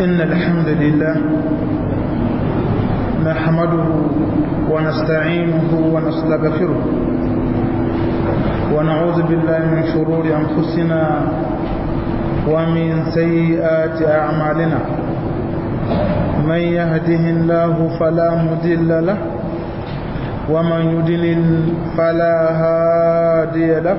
إن الحمد لله نحمده ونستعينه ونستغفره ونعوذ بالله من شرور أنفسنا ومن سيئات أعمالنا من يهده الله فلا مضل له ومن يضلل فلا هادي له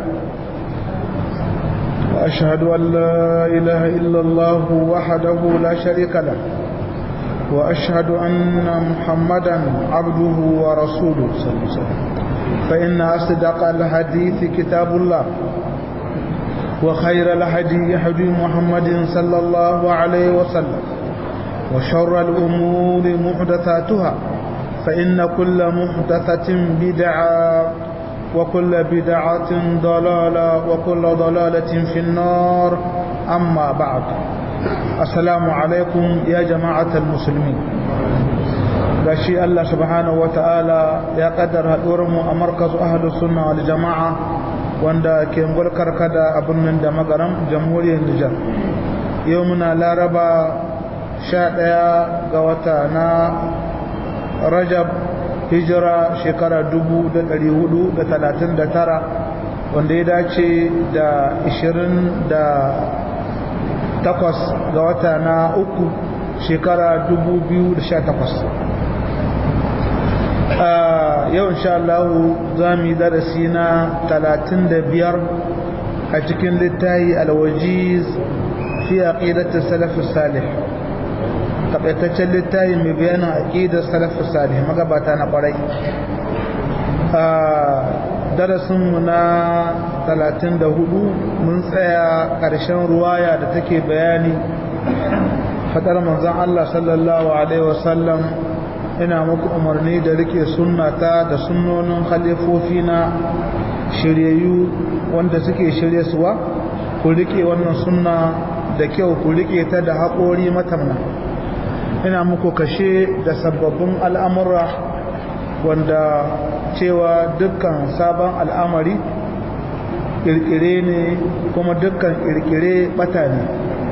وأشهد أن لا إله إلا الله وحده لا شريك له وأشهد أن محمدا عبده ورسوله صلى الله عليه وسلم فإن أصدق الحديث كتاب الله وخير الهدي هدي محمد صلى الله عليه وسلم وشر الأمور محدثاتها فإن كل محدثة بدعة وكل بدعة ضلالة وكل ضلالة في النار أما بعد السلام عليكم يا جماعة المسلمين gashi Allah subhanahu wa ta'ala ya kaddara mu a markazu ahlus sunna wal jama'a wanda ke gulkar kada a birnin da magaram jamhuriyar Nijar yau muna laraba 11 ga wata na Rajab hijira shekara 439 wanda ya dace da 28 ga wata na uku shekara 2018 yau insha Allah za mu yi darasi na 35 a cikin littayi alwajiz fi aqidati salaf salih takaitaccen littayi mai bayanin aqidar salaf salih magabata na kwarai darasinmu na 34 mun tsaya ƙarshen ruwaya da take bayani fadar manzon Allah sallallahu alaihi wasallam ina muku umarni da rike sunnata da sunnonin khalifofi na shiryayyu wanda suke shirye suwa ku rike wannan sunna da kyau ku rike ta da haƙori matamna ina muku kashe da sababbin al'amura wanda cewa dukkan sabon al'amari ƙirƙire ne kuma dukkan ƙirƙire ɓata ne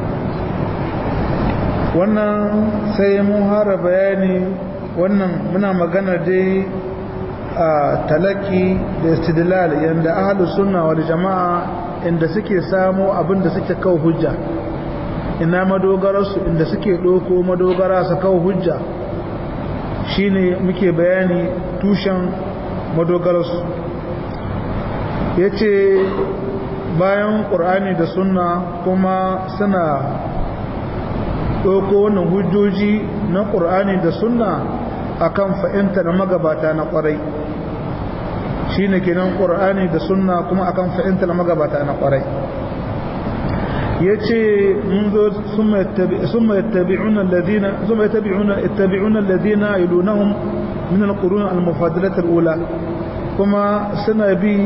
wannan sai mun hara bayani wannan muna magana dai a talaki da istidlal yanda ahlus sunna wal jama'a inda suke samu abinda suke kawo hujja ina madogararsu inda suke ɗauko madogara su kawo hujja shine muke bayani tushen madogararsu ya ce bayan ƙur'ani da sunna kuma suna ɗauko wannan hujjoji na ƙur'ani da sunna akan fa'inta na magabata na ƙwarai shi ne kenan ƙur'ani da sunna kuma akan fa'inta na magabata na ƙwarai ya ce mun zo sun mai tabi'un alladina ilunahun min alƙurun almufadilatar ula kuma suna bi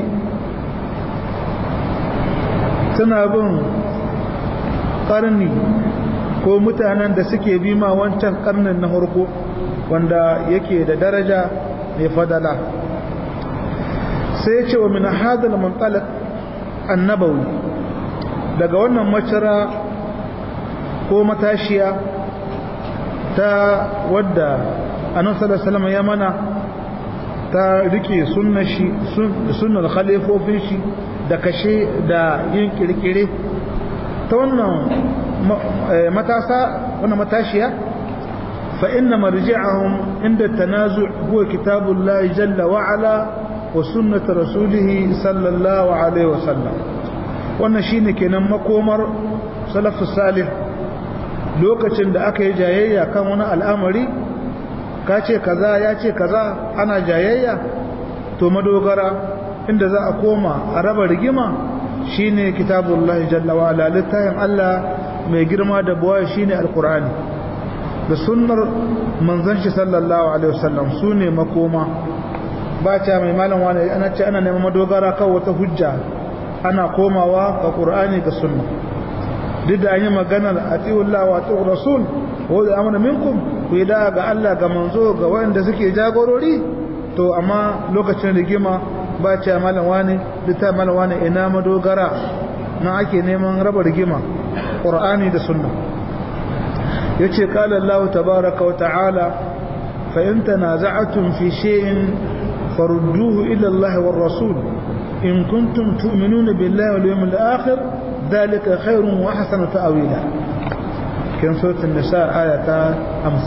suna bin ƙarni ko mutanen da suke bi ma wancan ƙarnin na harko wanda yake da daraja mai fadala sai ce wa min hadal muntalaq annabawi daga wannan macira ko matashiya ta wadda annabi sallallahu alaihi ya mana ta rike sunnar shi sunnar khalifofin shi da kashe da yin kirkire ta wannan matasa wannan matashiya fa inna marji'ahum inda tanazu' huwa kitabullahi jalla wa ala wa sunnat rasulih sallallahu alaihi wa sallam wannan shine kenan makomar salafus salih lokacin da aka yi jayayya kan wani al'amari ka ce kaza ya ce kaza ana jayayya to madogara inda za a koma a raba rigima shine kitabullahi jalla wa ala littafin Allah mai girma da buwa shine alqur'ani da sunnar manzon shi sallallahu alaihi wasallam sune makoma ba ta mai malam wani ana ce ana neman madogara kan wata hujja ana komawa ga qur'ani ga sunna duk da an yi maganar atiullah wa atiur rasul wa da amana minkum ku yi da ga Allah ga manzo ga wanda suke jagorori to amma lokacin rigima ba ce malam wani litta malam wani ina madogara na ake neman raba rigima qur'ani da sunna yace qala Allah tabaaraka wa ta'ala fa in tanaza'tum fi shay'in farudduhu ila Allah war rasul in kuntum tu'minuna billahi wal yawmil akhir dhalika khairun wa ahsanu ta'wila kin suratul nisa ayata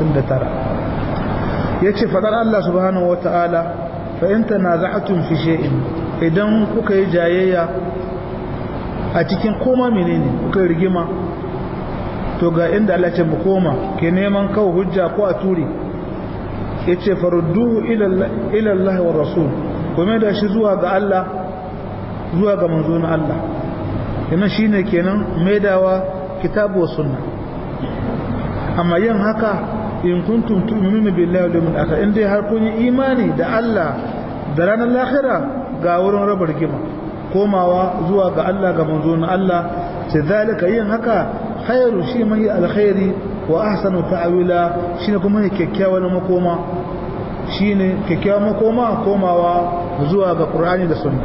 59 yace fadar Allah subhanahu wa ta'ala fa in tanaza'tum fi shay'in idan kuka yi jayayya a cikin koma menene kuka rigima to ga inda Allah ce mu koma ke neman kawo hujja ko a ture yace farudduhu ila Allah wa rasul kuma da shi zuwa ga Allah zuwa ga manzo na Allah yana shine kenan maidawa kitabu wa sunna amma yin haka in kuntum tu'minuna billahi wal yawmil akhir in dai har kun yi imani da Allah da ranar lahira ga wurin raba rigima komawa zuwa ga Allah ga manzo na Allah sai zalika yin haka khairu shi mai alkhairi wa ahsanu ta'wila shine kuma ne kyakkyawan makoma shine kyakkyawan makoma komawa zuwa ga Qur'ani da Sunna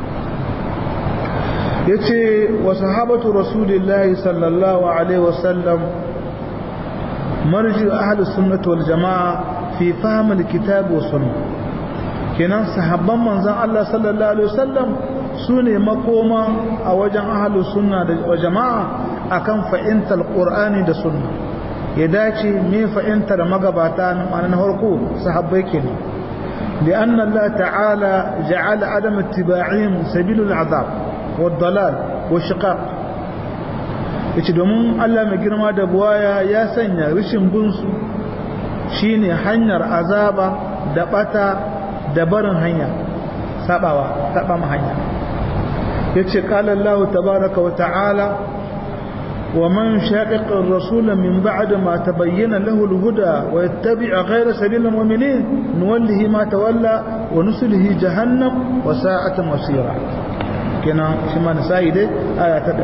yace wa sahabatu rasulillahi sallallahu alaihi wasallam marji ahli sunnah wal jamaa fi fahm alkitab wa sunnah kenan sahabban manzon Allah sallallahu alaihi wasallam su ne makoma a wajen ahalu sunna da jama'a akan fa'intar qur'ani da sunna ya dace me fa'intar magabata na ma'ana na farko sahabbai kenan لأن الله تعالى جعل عدم اتباعهم سبيل العذاب والضلال والشقاق yace domin Allah mai girma da buwaya ya sanya rishin binsu shine hanyar azaba da bata da barin hanya sabawa saba ma hanya yace qala Allah tabaaraka wa ta'ala wa man shaqiqa ar-rasula min ba'd ma tabayyana lahu al-huda wa yattabi' ghayra sabili al-mu'minin nuwallihi ma tawalla wa nuslihi jahannam wa sa'at masira kenan shi ma nasai dai aya ta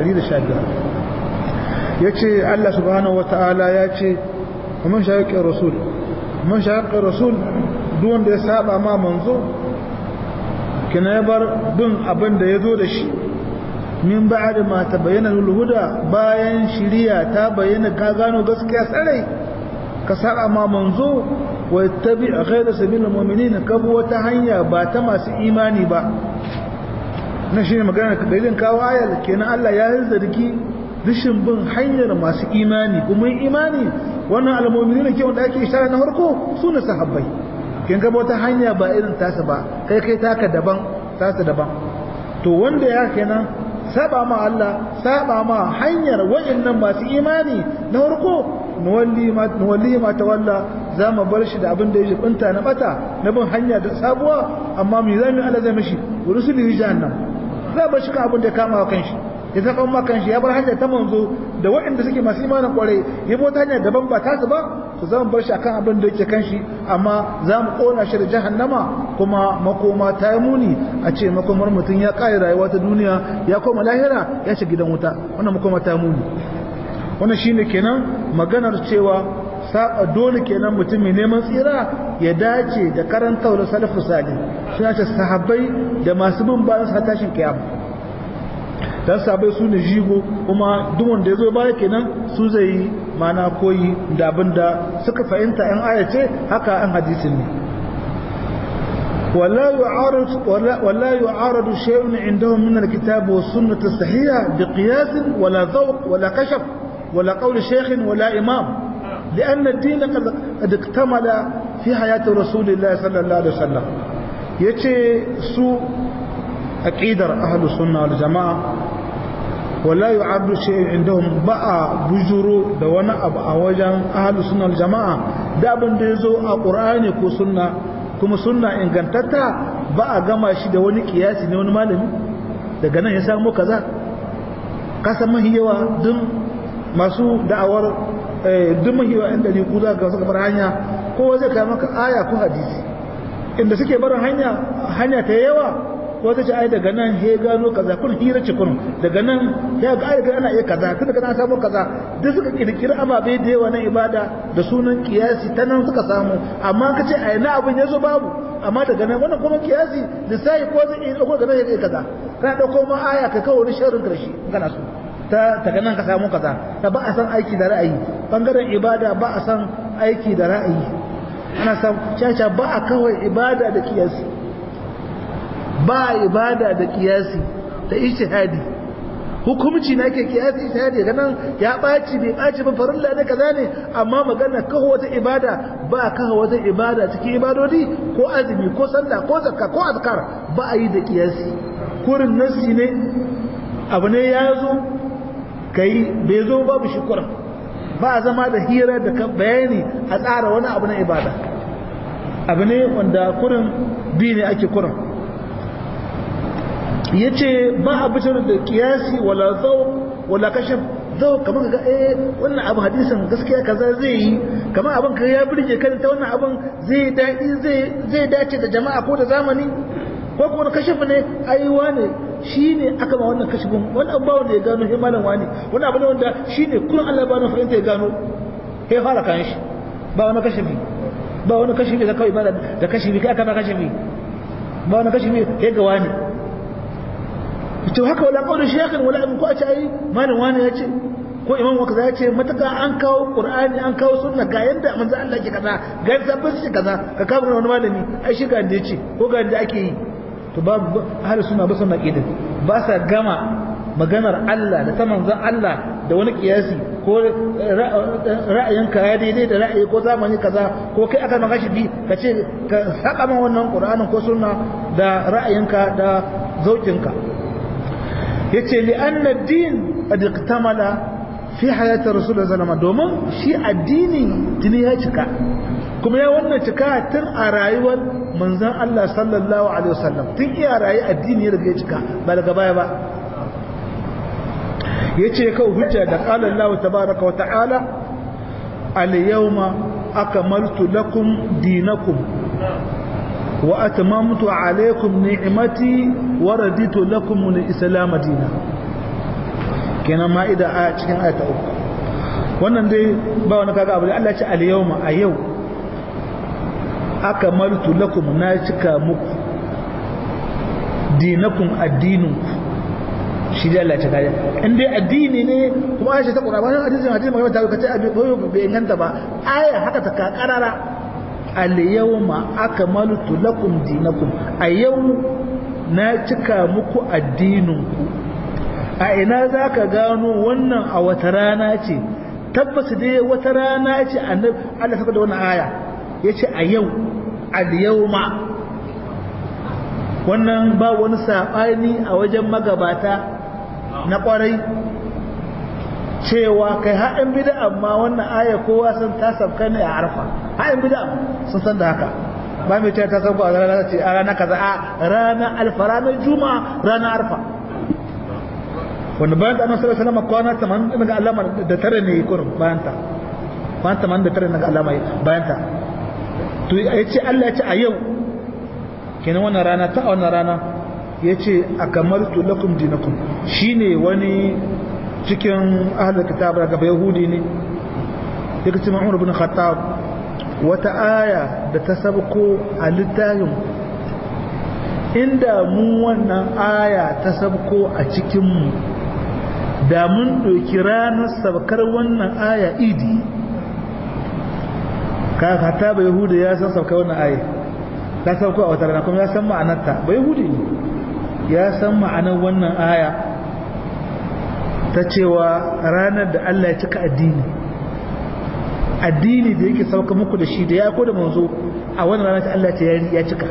115 yace Allah subhanahu wa ta'ala yace wa man shaqiqa ar-rasul man shaqiqa ar-rasul duk wanda ya saba ma manzo kina ya bar bin abin da ya zo da shi min ba'ad ma ta bayyana huda bayan shiriya ta bayyana ka gano gaskiya sarai ka saba ma manzo wa tabi ghayra sabil mu'minin ka bi wata hanya ba ta masu imani ba na shine magana da dalilin kawo ayar kenan Allah ya zargi rishin bin hanyar masu imani kuma imani wannan almu'minin ke wanda ake ishara na farko su ne sahabbai kin ga wata hanya ba irin tasa ba kai kai taka daban tasa daban to wanda ya kenan saba ma Allah saba ma hanyar wayannan masu imani na farko nuwalli ma nuwalli ma tawalla za mu bar shi da abin da ya jibinta na bata na bin hanya da sabuwa amma me zamu Allah zai mishi rusuli jahannam za bar shi kan abin da ya kama wa kanshi ya zaɓa ma kanshi ya bar hanyar ta manzo da waɗanda suke masu imanin kwarai ya bota hanyar daban ba tasu ba to za mu bar shi akan abin da yake kanshi amma za mu ƙona shi da jahannama kuma makoma ta yi muni a ce makomar mutum ya ƙare rayuwa ta duniya ya koma lahira ya shiga gidan wuta wannan makoma ta muni wannan shine kenan maganar cewa saba dole kenan mutum mai neman tsira ya dace da karantawar salafu salih suna ce sahabbai da masu bin bayan sa tashin kiyama dan sabai su ne jigo kuma duk wanda ya zo baya kenan su zai yi mana koyi da abin da suka fahimta yan ayace haka an hadisin ne ولا يعارض ولا, ولا يعارض شيء عندهم من الكتاب والسنة الصحيحة بقياس ولا ذوق ولا كشف ولا قول شيخ ولا إمام لأن الدين قد, قد اكتمل في حياة رسول الله صلى الله عليه وسلم يتي سوء أكيدر أهل السنة والجماعة ولا يعرض شيء عندهم بقى بجرو دوانا أبقى وجن أهل السنة والجماعة دابن ديزو القرآن كو سنة kuma sunna ingantatta ba a gama shi da wani kiyasi ne wani malami daga nan ya samu kaza kasan mahiyawa duk masu da'awar duk mahiyawa inda ne ku za ga suka bar hanya kowa zai kai maka aya ko hadisi inda suke barin hanya hanya ta yawa ko ta ce ai daga nan he gano kaza kun hira ce kun daga nan ya ga ai ana iya kaza tun daga nan samu kaza duk suka kirkiri ababe da yawa na ibada da sunan kiyasi ta nan suka samu amma ka ce ai na abin yazo babu amma daga nan wannan kuma kiyasi da sai ko zai iya dauko daga nan ya kaza kana dauko ma aya ka kawo wani sharrin karshe kana so ta daga nan ka samu kaza da ba a san aiki da ra'ayi bangaren ibada ba a san aiki da ra'ayi ana san caca ba a kawai ibada da kiyasi ba ibada da kiyasi da ijtihadi hukumci na ke kiyasi ijtihadi ga nan ya baci bai baci ba farilla ne kaza ne amma magana kawo wata ibada ba kawo wata ibada cikin ibadodi ko azumi ko sallah ko zakka ko azkar ba a yi da kiyasi kurin nasi ne abu ne ya zo kai bai zo babu shi kurin ba a zama da hira da bayani a tsara wani abu na ibada abu ne wanda kurin bi ne ake kurin ya ce ba a bitar da kiyasi wala zau wala kashe zau kamar ga eh wannan abu hadisin gaskiya kaza zai yi kamar abin ka ya birge kan ta wannan abin zai daɗi zai dace da jama'a ko da zamani ko kuma kashe ne aiwa ne shi ne aka ba wannan kashifin wani abu wanda ya gano shi malam wani wani abu ne wanda shi ne kullum Allah ba na fahimta ya gano ya fara kan shi ba wani kashifi ba wani kashifi da kawai ba da kashifi kai aka ba kashifi ba wani kashifi ya ga wani to haka wala kawai shekhin wala abin ko a ce ai malam wani ya ce ko imam waka ya ce mataka an kawo qur'ani an kawo sunna ga yanda manzo Allah ke kaza ga sabbin shi kaza ka kawo wani malami ai shi ga inda ya ce ko ga inda ake yi to babu ahlus sunna ba sunna kidin ba sa gama maganar Allah da ta manzon Allah da wani kiyasi ko ra'ayinka ya daidai da ra'ayi ko zamani kaza ko kai aka maka shi bi ka ce ka saka man wannan Qur'anin ko sunna da ra'ayinka da zaukinka yace li anna ad-din qad iktamala fi hayati rasulullah sallallahu alaihi domin shi addini tuni ya cika kuma ya wannan cika tun a rayuwar manzon Allah sallallahu alaihi wasallam tun iya rayu addini ya riga ya cika ba daga baya ba yace ka hujja da qala Allah tabaaraka wa ta'ala al-yawma akmaltu lakum dinakum wa atmamtu alaykum ni'mati wa raditu lakum al-islam dinan kenan ma'ida a cikin ayata uku wannan dai ba wani kaga abu da Allah ya ce al-yawma a yau akmaltu lakum na cika muku dinakum addininku shi da Allah ya cika in dai addini ne kuma Aisha ta Qur'ani wannan hadisin hadisin mai ta kace abi koyo bai inganta ba aya haka ta ka karara al yawma akmaltu lakum dinakum a yau na cika muku addininku a ina zaka gano wannan a wata rana ce tabbas dai wata rana ce annabi Allah saka da wannan aya yace a yau al yawma wannan ba wani saɓani a wajen magabata na ƙwarai cewa kai haɗin bida amma wannan aya kowa sun ta sabka ne a arfa haɗin bida sun san da haka ba mai ce ta sauka a ranar ce a ranar kaza a ranar alfa ranar juma'a ranar arfa wanda bayan da annabi sallallahu alaihi kwana 80 daga alama da tare ne kurin bayan ta kwana 80 da tare daga alama bayan ta to yace Allah ya ce a yau kenan wannan rana ta wannan rana ya ce a kamaltu lakum dinakum shi ne wani cikin ahalar kitab daga yahudi ne ya kaci ma'amur bin khattab wata aya da ta sabko a littafin inda mu wannan aya ta sabko a cikinmu da mun ɗauki ranar sabkar wannan aya idi ka khattab yahudi ya san sabkar wannan aya ta sauko a wata rana kuma ya san ma'anarta bai hudu ne ya san ma'anar wannan aya ta cewa ranar da Allah ya cika addini addini da yake sauka muku da shi da ya ko da manzo a wannan rana ta Allah ta ya cika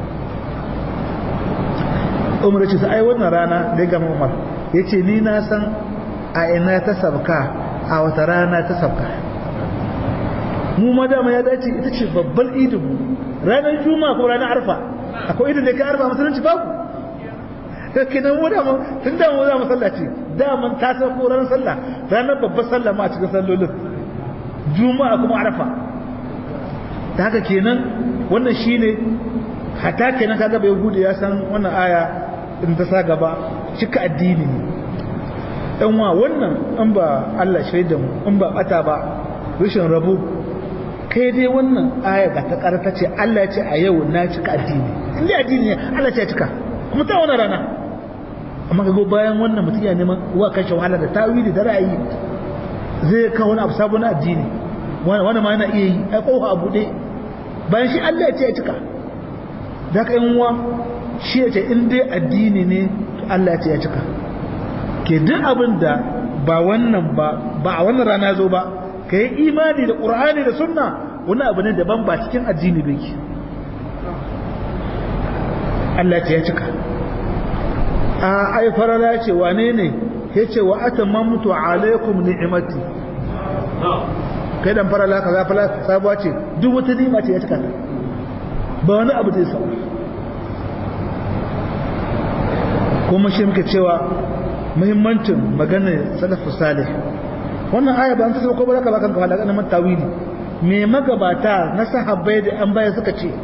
umar ce sai wannan rana da ya gama umar ya ce ni na san a ina ta sabka a wata rana ta sabka mu ma dama ya dace ita ce babbar idin mu ranar juma'a ko ranar arfa akwai idan da ka arfa musulunci babu kake nan mu da mu tun da mu za mu sallaci da mun ta sauko ranar sallah ranar babbar sallah ma a cikin sallolin juma'a kuma arfa da haka kenan wannan shine hata kenan kaga bai gudu ya san wannan aya in ta sa gaba cika addini ne dan wa wannan in ba Allah shaida mu in ba bata ba rashin rabu kai dai wannan aya ga ta karata ce Allah ya ce a yau na cika addini inda addini ne Allah ce ya cika kuma ta wani rana amma ka go bayan wannan mutum ya neman wa kashe wahala da tawili da ra'ayi zai kawo wani abu sabon addini wani ma yana iya yi ai kofa abu ɗaya bayan shi Allah ya ce ya cika da ka yin wa shi ya ce in dai addini ne Allah ya ce ya cika ke duk abin da ba wannan ba ba a wannan rana zo ba ka yi imani da ƙur'ani da sunna wani abu ne daban ba cikin addini bai ki Allah ce ya cika a ai farala ce wane ne ya ce wa atamamtu alaikum ni'imati kai dan farala kaza fara sabuwa ce duk wata ni'ima ce ya cika ta ba wani abu da ya sau kuma shi muke cewa muhimmancin maganar salafu salih wannan aya ba an ta sauko ba zaka ba kanka halaka na tawili me magabata na sahabbai da an baya suka ce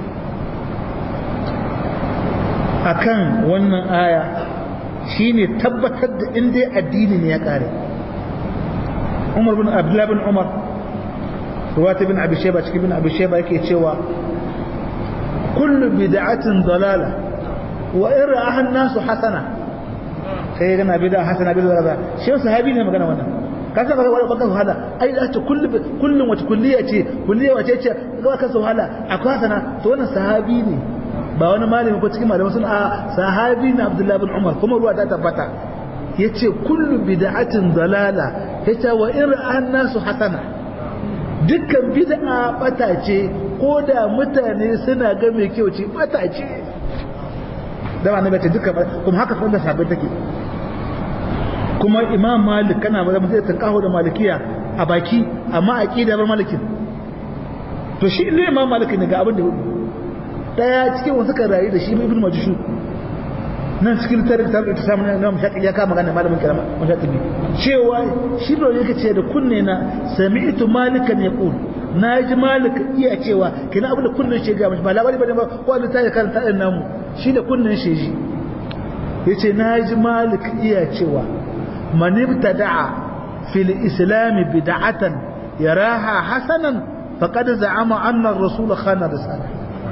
akan wannan aya shine tabbatar da inda addini ne ya kare Umar bin Abdullah bin Umar ruwata bin Abi Shayba cikin bin Abi Shayba yake cewa kullu bid'atin dalala wa in ra'aha an-nasu hasana sai gana bid'a hasana bid'a dalala shi sahabi ne magana wannan ka san ba baka wahala ai da ta kullu kullun wata kulliya ce kulliya wace ce ga ka wahala akwai hasana to wannan sahabi ne ba wani malami ko cikin malamai sun a sahabi na Abdullah bin Umar kuma ruwa ta tabbata yace kullu bid'atin dalala yace wa in ra'an nasu hasana dukkan bid'a bata ce ko da mutane suna ga mai kyau ce bata ce da ba nabi ce dukkan kuma haka kuma sahabbai take kuma Imam Malik kana ba zai tankaho da malikiya a baki amma aqida bar malikin to shi ne Imam Malik ne ga abin da daya cikin wasu kan rayu da shi ibn majushu nan cikin tarin ta ta samu na mashaqi ya kama magana malamin kalama mashaqi cewa shi da yake ce da kunne na sami'tu malikan yaqul naji malik iya cewa kina abin da kunnen shi ga ba labari bane ba ko da tayi karanta din namu shi da kunnen shi ji yace naji malik iya cewa man ibtada'a fil islam bid'atan yaraha hasanan faqad za'ama anna ar-rasul khana risalah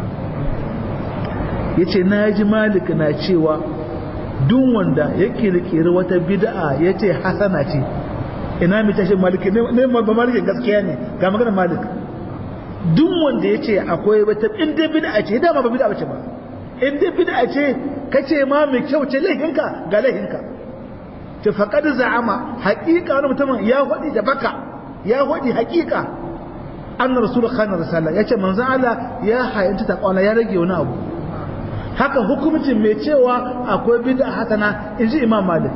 ya ce na ji malik na cewa duk wanda ya kirkiri wata bid'a ya ce hasana ce ina mai tashi maliki ne ba malikin gaskiya ne ga maganar malik duk wanda ya ce akwai wata inda bid'a ce dama ba bid'a ce ba inda bid'a ce ka ce ma mai kyau ce laifinka ga laifinka ta faƙad za'ama haƙiƙa wani mutumin ya faɗi da baka ya faɗi haƙiƙa an rasul khana risala ya ce manzan Allah ya hayanta ta kwana ya rage wani abu haka hukumcin mai cewa akwai bid'a hasana in ji imam malik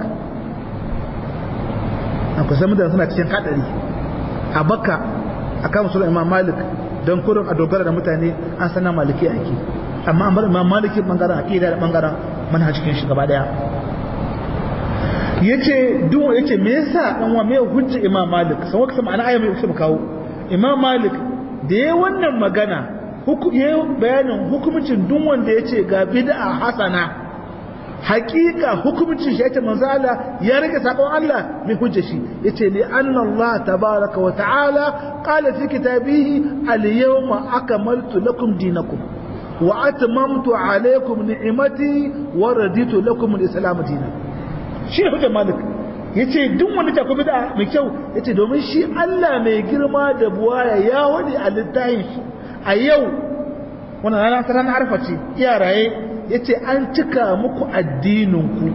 akwai san mutane suna cikin kadari a baka a kama sunan imam malik don kurin a dogara da mutane an sana maliki ake amma an bar imam maliki bangaren aqida da bangaren manhajin shi gaba daya yace duk yace me yasa dan wa me hujja imam malik sai waka ma'ana aya mai mu kawo imam malik da yayin wannan magana ya bayanin hukumcin duk wanda ya ce ga bid'a hasana hakika hukumcin shi yace manzo Allah ya rike sakon Allah mai hujja shi yace li anna Allah tabaaraka wa ta'ala qala fi kitabihi al yawma akmaltu lakum dinakum wa atmamtu alaykum ni'mati wa raditu lakum al islam dinan shi hujja malik yace duk wanda ta ku bid'a mai kyau yace domin shi Allah mai girma da buwaya ya wadi a littafin shi a yau wannan rana ta ranar arfa ce iyaraye ya ce an cika muku addininku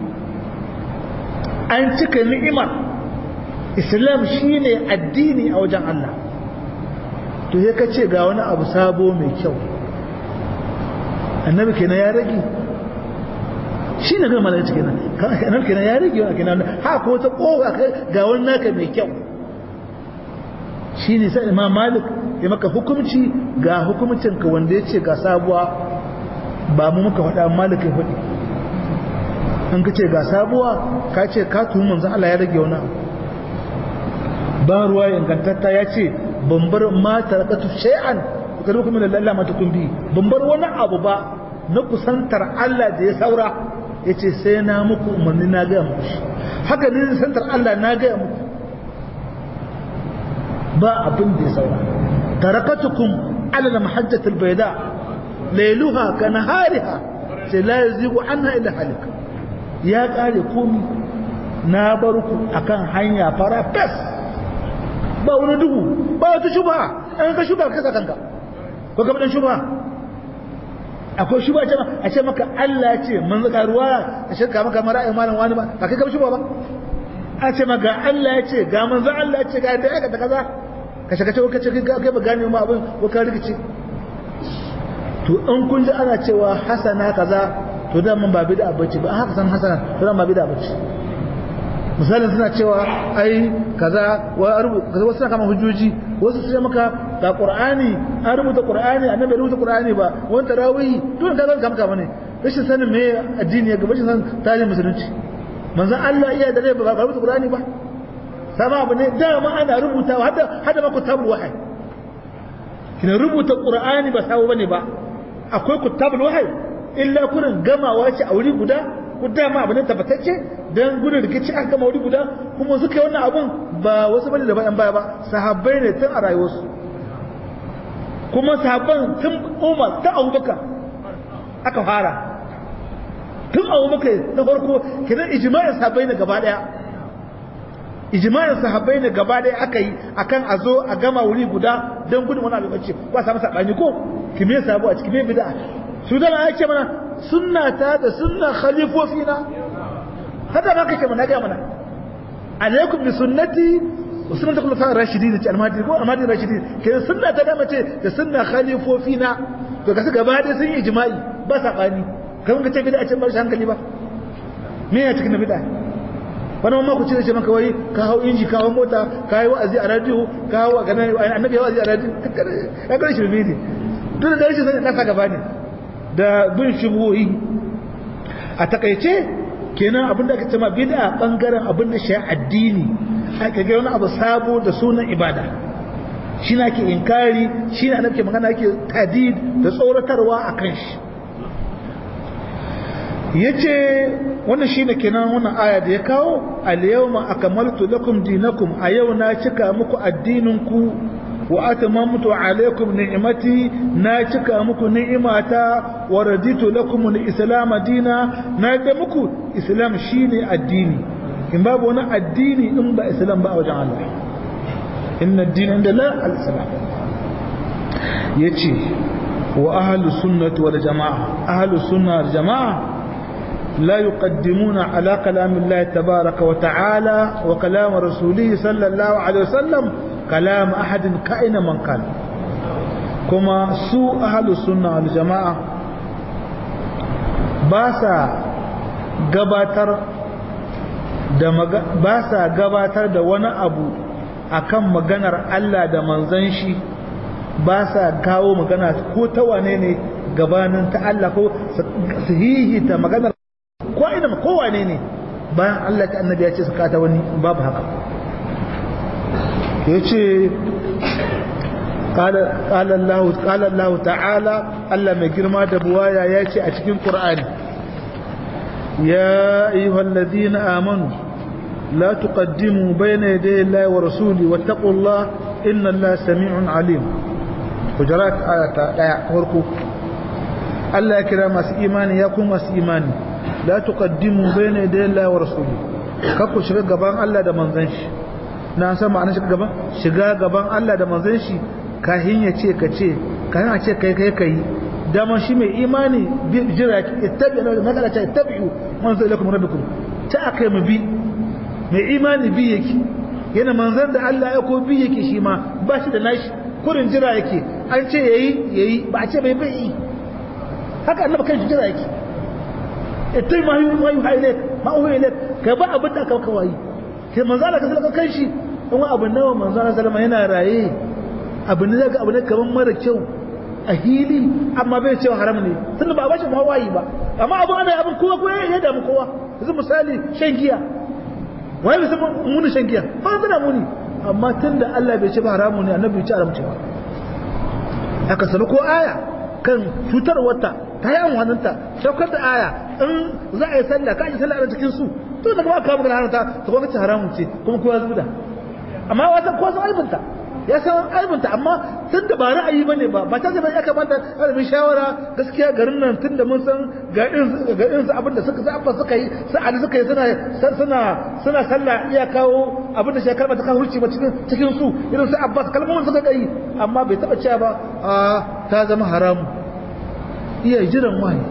an cika ni'imar islam shine addini a wajen Allah to ya ka ce ga wani abu sabo mai kyau annabi kenan ya rage shi ne gama malaka kenan annabi kenan ya rage wani kenan ha ko ta kowa ga wani naka mai kyau shi ne sai imam malik ya maka hukumci ga hukumcinka wanda ya ce ga sabuwa ba mu muka faɗa malik ya faɗi an ka ce ga sabuwa ka ce ka tuhu manzo Allah ya rage wani ba ruwa ingantatta ya ce ban bar ma tarakatu shay'an ka ruku min Allah ma tukun bi ban bar wani abu ba na kusantar Allah da ya saura ya ce sai na muku umarni na gaya muku haka ne kusantar Allah na gaya muku ba abin da ya saura tarakatukum ala mahajjatul bayda lailuha ka nahariha sai la yazigu anha illa halik ya kare komi na bar ku akan hanya fara fes ba wani duhu ba wata shubha an ka shubha ka kanka ko ka dan shubha akwai shubha ce a ce maka Allah ce mun zaka ruwa a shirka maka mara ai malam wani ba ba kai ka shubha ba a ce maka Allah ya ce ga manzo Allah ya ce ga da aka da kaza ka shaka ce kace kai ba gane ma abin ko ka rikice to in kun ji ana cewa hasana kaza to da mun ba bid'a bace ba haka san hasana to da ba bid'a bace misalin suna cewa ai kaza wa kaza wasu kama hujjoji wasu su maka ga qur'ani an rubuta qur'ani annabi rubuta qur'ani ba wani tarawih dole ka zan kamka bane rashin sanin me addini ya gaba rashin sanin tarihin musulunci manzon Allah iya da rai ba ga rubuta qur'ani ba sama abu ne dama ana rubutawa hada hada maka tabul wahyi kina rubuta qur'ani ba sawo bane ba akwai kutabul wahyi illa kurin gamawa ce a wuri guda ku dama abu ne tabbatacce dan gudun rikici aka gama wuri guda kuma suka yi wannan abun ba wasu bane da bayan baya ba sahabbai ne tun a rayuwarsu kuma sahabban tun umar ta abubakar aka fara tun abubakar na farko kidan ijma'in sahabbai ne gaba daya ijma'in sahabbai ne gaba daya aka yi akan a zo a gama wuri guda dan gudun wani abin bacci ba samu sabani ko kime sabo a cikin bid'a su da ya ce mana sunna ta da sunna khalifofina haka ma kake mana ga mana alaikum bi sunnati wa sunnati khulafa rashidin ce almadi ko almadi rashidin ke sunna ta da mace da sunna khalifofina to kasu gaba da sun yi ijma'i ba sabani kan ka ce bid'a ce bar hankali ba me ya cikin bid'a wani mamma ku ce ce maka wai ka hau inji ka hau mota ka yi wa'azi a radio ka hau a ganin annabi ya wa'azi a radio ya kare shi ne duk da rashin sanin kasa gaba ne da bin shubuhi a takaice kenan abin da aka ce ma bid'a bangaren abin da shi addini aka ga wani abu sabo da sunan ibada shi na ke inkari shi na nake magana yake tadid da tsoratarwa a kan shi yace wannan shine kenan wannan aya da ya kawo al-yawma akmaltu lakum dinakum a yau na cika muku addinin ku wa atamamtu alaykum ni'mati na cika muku ni'imata wa raditu lakum al-islam dina na ga muku islam shine addini in babu wani addini in ba islam ba a wajen Allah inna ad-din inda la al-islam yace wa ahlus sunnati wal jamaa ahlus sunna wal jamaa لا يقدمون على كلام الله تبارك وتعالى وكلام رسوله صلى الله عليه وسلم كلام أحد كائن من كان كما سوء أهل السنة والجماعة باسا gabatar da ba sa gabatar da wani abu akan maganar Allah da manzon shi ba sa kawo magana ko ta wane ne gabanin ta Allah ko sahihi ta maganar ko ina ko wane ne bayan Allah ta annabi ya ce su kata wani babu haka yace qala qala Allah qala Allah ta'ala Allah mai girma da buwaya yace a cikin Qur'ani ya ayyuhalladhina amanu la tuqaddimu bayna yaday Allah wa rasuli wattaqullaha inna Allah sami'un alim hujurat ayata daya farko Allah ya kira masu imani ya kuma masu imani la tuqaddimu bayna yaday Allah wa rasuli kakku shiga gaban Allah da manzon shi na san ma'anar shiga gaban shiga gaban Allah da manzon shi kahin ya ce ka ce kahin a ce kai kai kai dama shi mai imani jira ki ittabi'u na magana ta ittabi'u manzo ilakum rabbikum ta akai mu bi mai imani bi yake yana manzon da Allah ya ko bi yake shi ma ba shi da nashi kurin jira yake an ce yayi yayi ba a ce bai bai haka annabi kan jira yake ittai ma yi ma yi haile ma uhu ile ka ba abin da ka kawai ke manzo Allah ka sallaka kan shi in abu nawa manzo Allah sallama yana raye abu ne daga abu ne kaman mara kyau a hili amma bai cewa haram ne tunda ba bashi mawayi ba amma abin ana abin kowa ko ya damu kowa yanzu misali shan giya wai bai san muni shan giya ba zana muni amma tunda Allah bai ce ba haramu ne annabi bai ce haramci ba haka sanu ko aya kan cutar wata ta yi amfaninta saukar da aya in za a yi sallah ka yi sallah a cikin su to daga ba ka magana haramta ta kuma ce haramun ce kuma kowa zuda amma wata kowa sun aibinta ya san aibinta amma tun da ba ra'ayi bane ba ba ta zama ya kamata alamin shawara gaskiya garin nan tun da mun san ga irin ga irin su abin da suka abba suka yi su ali suka yi suna suna suna sallah iya kawo abin da shekar ba ta kawo ba cikin cikin su irin su abbas kalmomin suka kai amma bai taba cewa ba a ta zama haramu iya jiran wahayi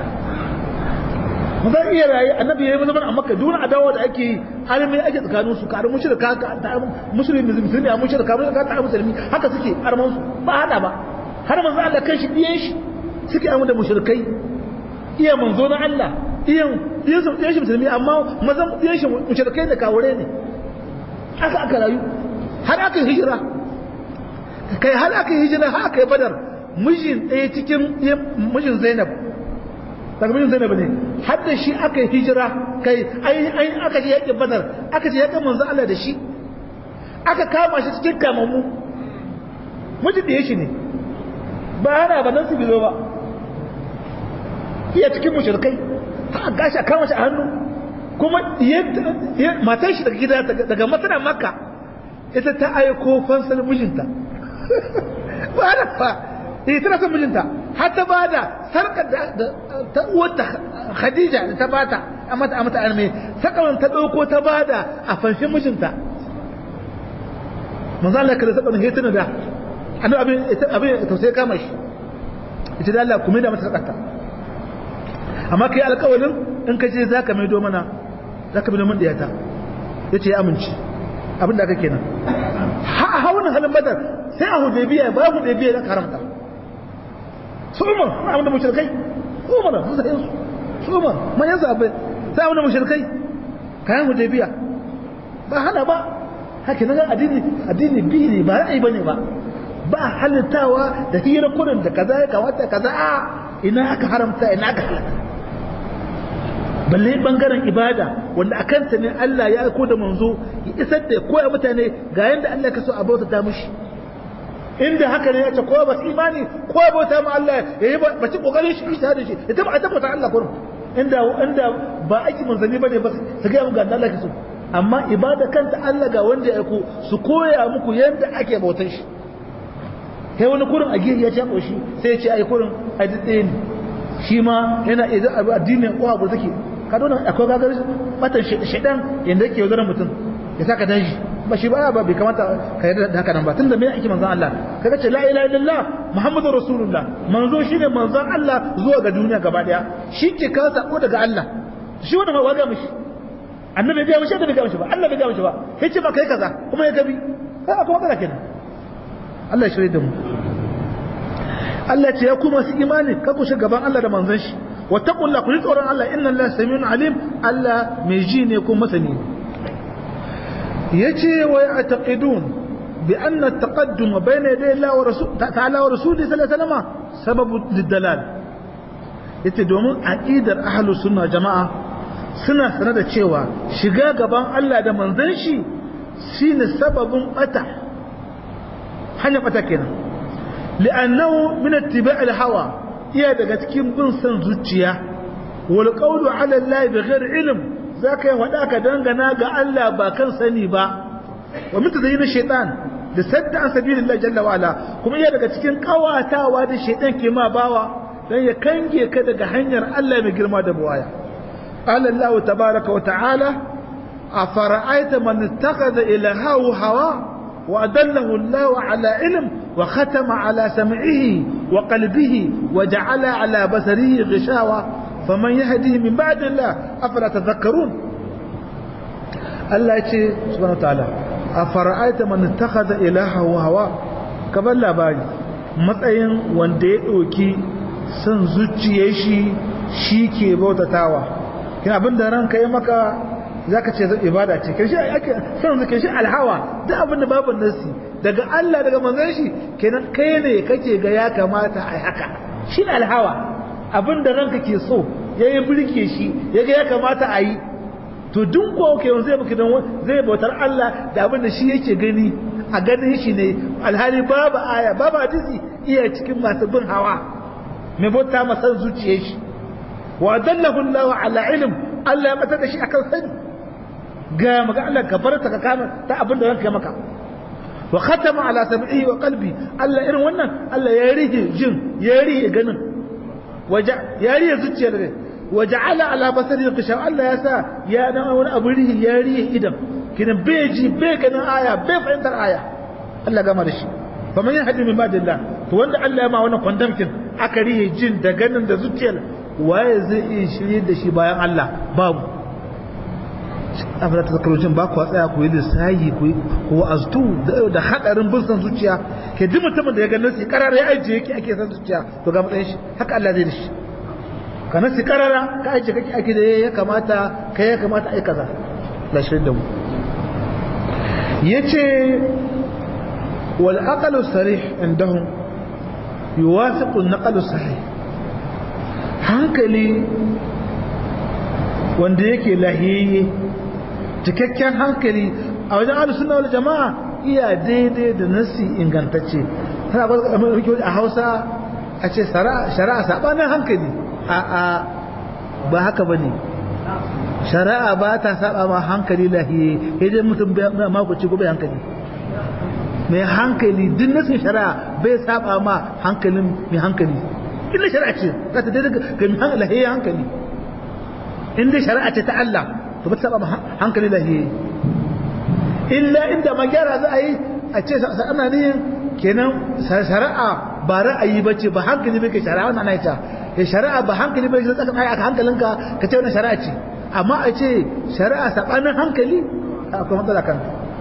mu zan iya rayu annabi ya yi zaman a makka duna adawa da ake yi armai ake tsakanin su karin mushrika ka ta musulmi musulmi a mushrika mun ka ta musulmi haka suke arman su ba hada ba har manzo Allah kai shi diyan shi suke amma da mushrikai iya manzo na Allah iyan diyan su diyan shi musulmi amma mazan diyan shi mushrikai da kawure ne haka aka rayu har aka hijira kai har aka hijira har aka yi badar mijin ɗaya cikin mijin Zainab takbirin zainab ne har da shi aka yi hijira kai ai aka je yakin badar aka je yakin manzo Allah da shi aka kama shi cikin kamamu mutum da shi ne ba hana ba nan su bizo ba iya cikin mushrikai ha gashi a kama shi a hannu kuma matan shi daga gida daga masana makka ita ta aiko fansal mijinta ba hana ba ita tana son mijinta har ta bada sarkar da ta uwarta Khadija da ta bata a mata a mata arme sakawan ta dauko ta bada a fanshin mijinta manzo Allah kada sakawan hituna da annabi abin abin tausayi kama shi ita da Allah kuma da mata sakarta amma kai alƙawarin in ka je zaka maido mana zaka bi mun diyata yace ya amince abin da aka kenan ha hauna halin badar sai a hudaybiya ba hudaybiya da haramta su umar na abin da mushrikai umar su sai su su umar man yanzu abin sai abin da mushrikai kayan hudaybiya ba hana ba haka nan addini addini bi ne ba ra'ayi bane ba ba halittawa da hira kurin da kaza ya kamata kaza a ina aka haramta ina aka halatta balle bangaren ibada wanda a kanta ne Allah ya aiko da manzo ya isar da koya mutane ga yanda Allah ka so a bauta ta mushi inda haka ne ya ce kowa ba su imani kowa bauta ma Allah ya yi ba ci kokarin shi shi da shi ya taba a tabbata Allah kurum inda inda ba aiki manzanni bane ba su ga mu ga Allah ke so amma ibada kanta Allah ga wanda ya aiko su koya muku yanda ake bautar shi kai wani kurin a gefe ya ce koshi sai ya ce ai kurin a dade ne shi ma yana idan addinin kowa ba take ka dona akwai gagar batan shedan yanda yake yaudarar mutum ya saka daji ba shi ba ba bai kamata ka yarda da haka nan ba tunda me ake manzon Allah kaga ce la ilaha illallah muhammadur rasulullah manzo shine manzon Allah zuwa ga duniya gaba daya shi ke kawo sako daga Allah shi wanda ma waga mishi annabi bai mishi da bai ga mishi ba Allah bai ga mishi ba yace ba kai kaza kuma ya gabi kai akwai magana kenan Allah ya shirye da mu Allah ce ya kuma su imani ka ku gaban Allah da manzon shi wa taqulla ku tsoron Allah inna Allah samiun alim Allah mai ji ne ko masani yace wa ya'taqidun bi anna at-taqaddum bayna yaday Allah wa rasul ta'ala wa rasuli sallallahu alaihi wasallam sababu lidalal yace domin aqidar ahlus sunna jama'a suna sanar da cewa shiga gaban Allah da manzon shi shine sababin bata hanya bata kenan li'annahu min ittiba' al-hawa iya daga cikin bin san zuciya wal qawlu 'ala Allah bighairi ilm zaka yi wada ka dangana ga Allah ba kan sani ba wa min tazayyin shaytan da sadda an sabilillah jalla wa ala kuma iya daga cikin kawatawa da shaytan ke ma bawa dan ya kange ka daga hanyar Allah mai girma da buwaya qala Allah tabaaraka wa ta'ala afara'aita man ittakhadha ilahahu hawa وأدله الله على علم وختم على سمعه وقلبه وجعل على بصره غشاوة فمن يهديه من بعد الله أفلا تذكرون الله يتي سبحانه وتعالى أفرأيت من اتخذ إلهه هوا كبال labari matsayin wanda ya ɗauki son zuciye shi shi ke bautatawa kin abin da ranka yi maka za ka ce ibada ce karshe ake son zuke shi alhawa duk abin da babu nasi daga Allah daga manzon shi kenan kai ne kake ga ya kamata a haka shi ne alhawa abin da ranka ke so ya yi birke shi ya ga ya kamata a yi to duk ko ke zai baki don zai bautar Allah da abin da shi yake gani a ganin shi ne alhali babu aya babu hadisi iya cikin masu bin hawa mai bauta masa zuciyar shi wa dallahu Allah ala ilm Allah ya bata da shi akan sani ga maka Allah ka bar ta ka kama ta abin da ranka maka wa khatama ala sam'ihi wa qalbi Allah irin wannan Allah ya rige jin ya rige ganin waja ya rige zuciyar ne waja'ala ala basari qisha Allah ya sa ya dan wani abu rihi ya rige idan kinan bai ji bai ganin aya bai fahimtar aya Allah gama da shi fa man yahdi min ba'dillah to wanda Allah ya ma wannan kwandamkin aka rige jin da ganin da zuciyar waye zai iya shirye da shi bayan Allah babu afirka ta zakarocin ba ku tsaya ku yi lissahi ku ku aztu da hadarin bin san zuciya ke duk mutumin da ya ga nasi karar ya ajiye yake ake san zuciya to ga matsayin shi haka Allah zai da shi ka nasi karara ka ajiye kake ake da ya kamata ka ya kamata ai kaza la shirin da mu yace wal aqlu sarih indahum yuwafiqu an-naqlu sahih hankali wanda yake lahiyayye cikakken hankali a wajen ahlus sunna wal jama'a iya daidai da nasi ingantacce tana ba a Hausa a ce shari'a sabanin hankali a a ba haka bane shari'a ba ta saba ma hankali lahiye idan mutum bai makuci ko bai hankali mai hankali duk nasin shari'a bai saba ma hankalin mai hankali illa shari'a ce za ta daidai ga mai lahiye hankali in dai shari'a ce ta Allah to ba ta saba hankali lahiye illa inda magyara za a yi a ce ana niyin kenan shari'a ba ra'ayi ba ce ba hankali bai ke shari'a wannan ana ita ya shari'a ba hankali bai ke tsakan ayi aka hankalinka ka ce wannan shari'a ce amma a ce shari'a sabanin hankali akwai matsala kan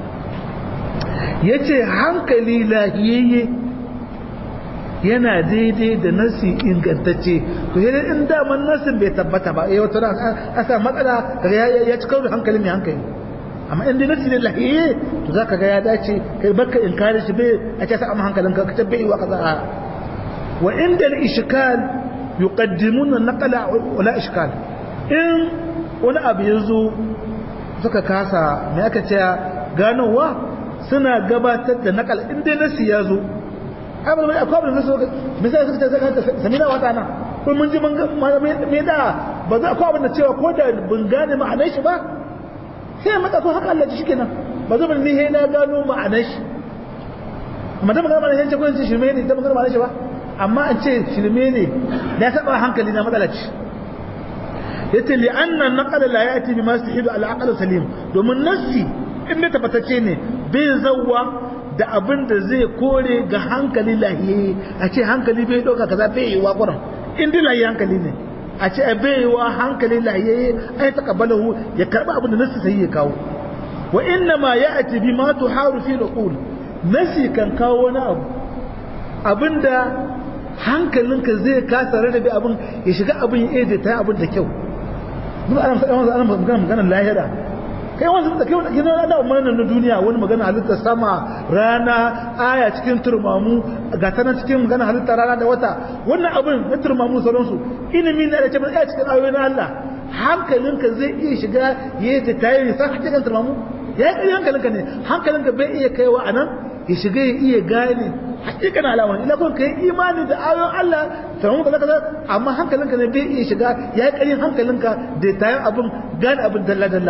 ya ce hankali lahiyayye yana daidai da nasi ingantacce to sai in daman nasin bai tabbata ba eh wata a sa matsala kaga ya ci karo da hankali mai hankali amma in dai nasi ne lahiye to zaka ga ya dace kai baka in kare shi bai a ce sa amma hankalin ka kace bai wa kaza wa inda al-ishkal yuqaddimuna naqla wala ishkal in wani abu yazo suka kasa me aka ce ganowa suna gabatar da naqal in dai nasi ya zo abin mai akwai abin da su misali suka ce zaka sami na wata na ko mun ji me da ba za akwai abin da cewa ko da bin gane ma'anar shi ba sai maka ko haka Allah ji shikenan ba zan ni he na gano ma'anar shi amma da magana ma'anar shi ko in ce shirme ne da magana ma'anar shi ba amma an ce shirme ne ya saba hankali na matsala ce yace li anna naqal la yati bima yastahidu al aql salim domin nassi in ne tabbatacce ne bai zawwa da abin da zai kore ga hankali lahiye a ce hankali bai ɗauka kaza bai yi wa ƙuran in dai lahiye hankali ne a ce bai yi wa hankali lahiye ai ta kabalahu ya karɓi abin da nasi sai ya kawo wa inna ma ya ati bi ma tuharu fi al nasi kan kawo wani abu abinda hankalinka zai kasa rarrabe abin ya shiga abin ya ta abin da kyau duk ana ana magana magana lahira kai wasu da kai wani da umarnin na duniya wani magana halitta sama rana aya cikin turmamu ga ta cikin magana halitta rana da wata wannan abin na turmamu sauransu ilimi na da cewa aya cikin ayoyi na Allah hankalinka zai iya shiga ya yi tayi san hakikan turmamu ya yi hankalinka ne hankalinka bai iya kaiwa a nan ya shiga ya iya gane hakikan alaman ila kun kai imani da ayoyin Allah turmamu kaza kaza amma hankalinka ne bai iya shiga ya yi ƙarin hankalinka da tayin abin gane abin dalla dalla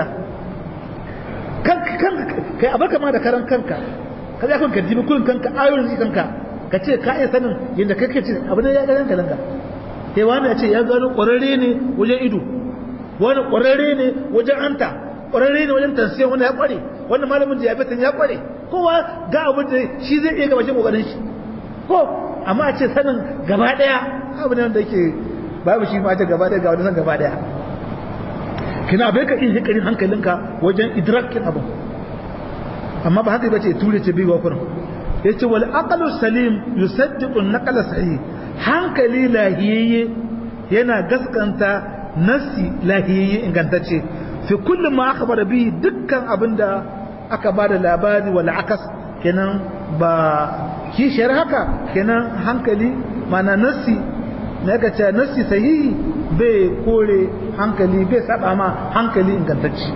kai a barka ma da karan kanka ka zai kanka jibi kun kanka ayoyin su kanka ka ce ka iya sanin yadda kai ke ce abu ne ya ga ranka lanka kai wani ya ce ya gano ƙwararre ne wajen ido wani ƙwararre ne wajen anta ƙwararre ne wajen tansiyan wani ya ƙware wani malamin diabetes ya ƙware kowa ga abin da shi zai iya gabashin ƙoƙarin shi ko amma a ce sanin gaba ɗaya abu ne wanda yake babu shi ma ce gaba ɗaya ga wani san gaba ɗaya kina bai ka iya hikarin hankalinka wajen idrakin abu amma ba haka bace ture ce biwa kurin yace wal aqlu salim yusaddiqu an-naqla sahih hankali lahiyayye yana gaskanta nasi lahiyayye ingantacce fi kulli ma akhbara bihi dukkan abinda aka bada labari wal akas kenan ba kishiyar haka kenan hankali mana nasi ne ka ce nasi sahihi bai kore hankali bai saba ma hankali ingantacce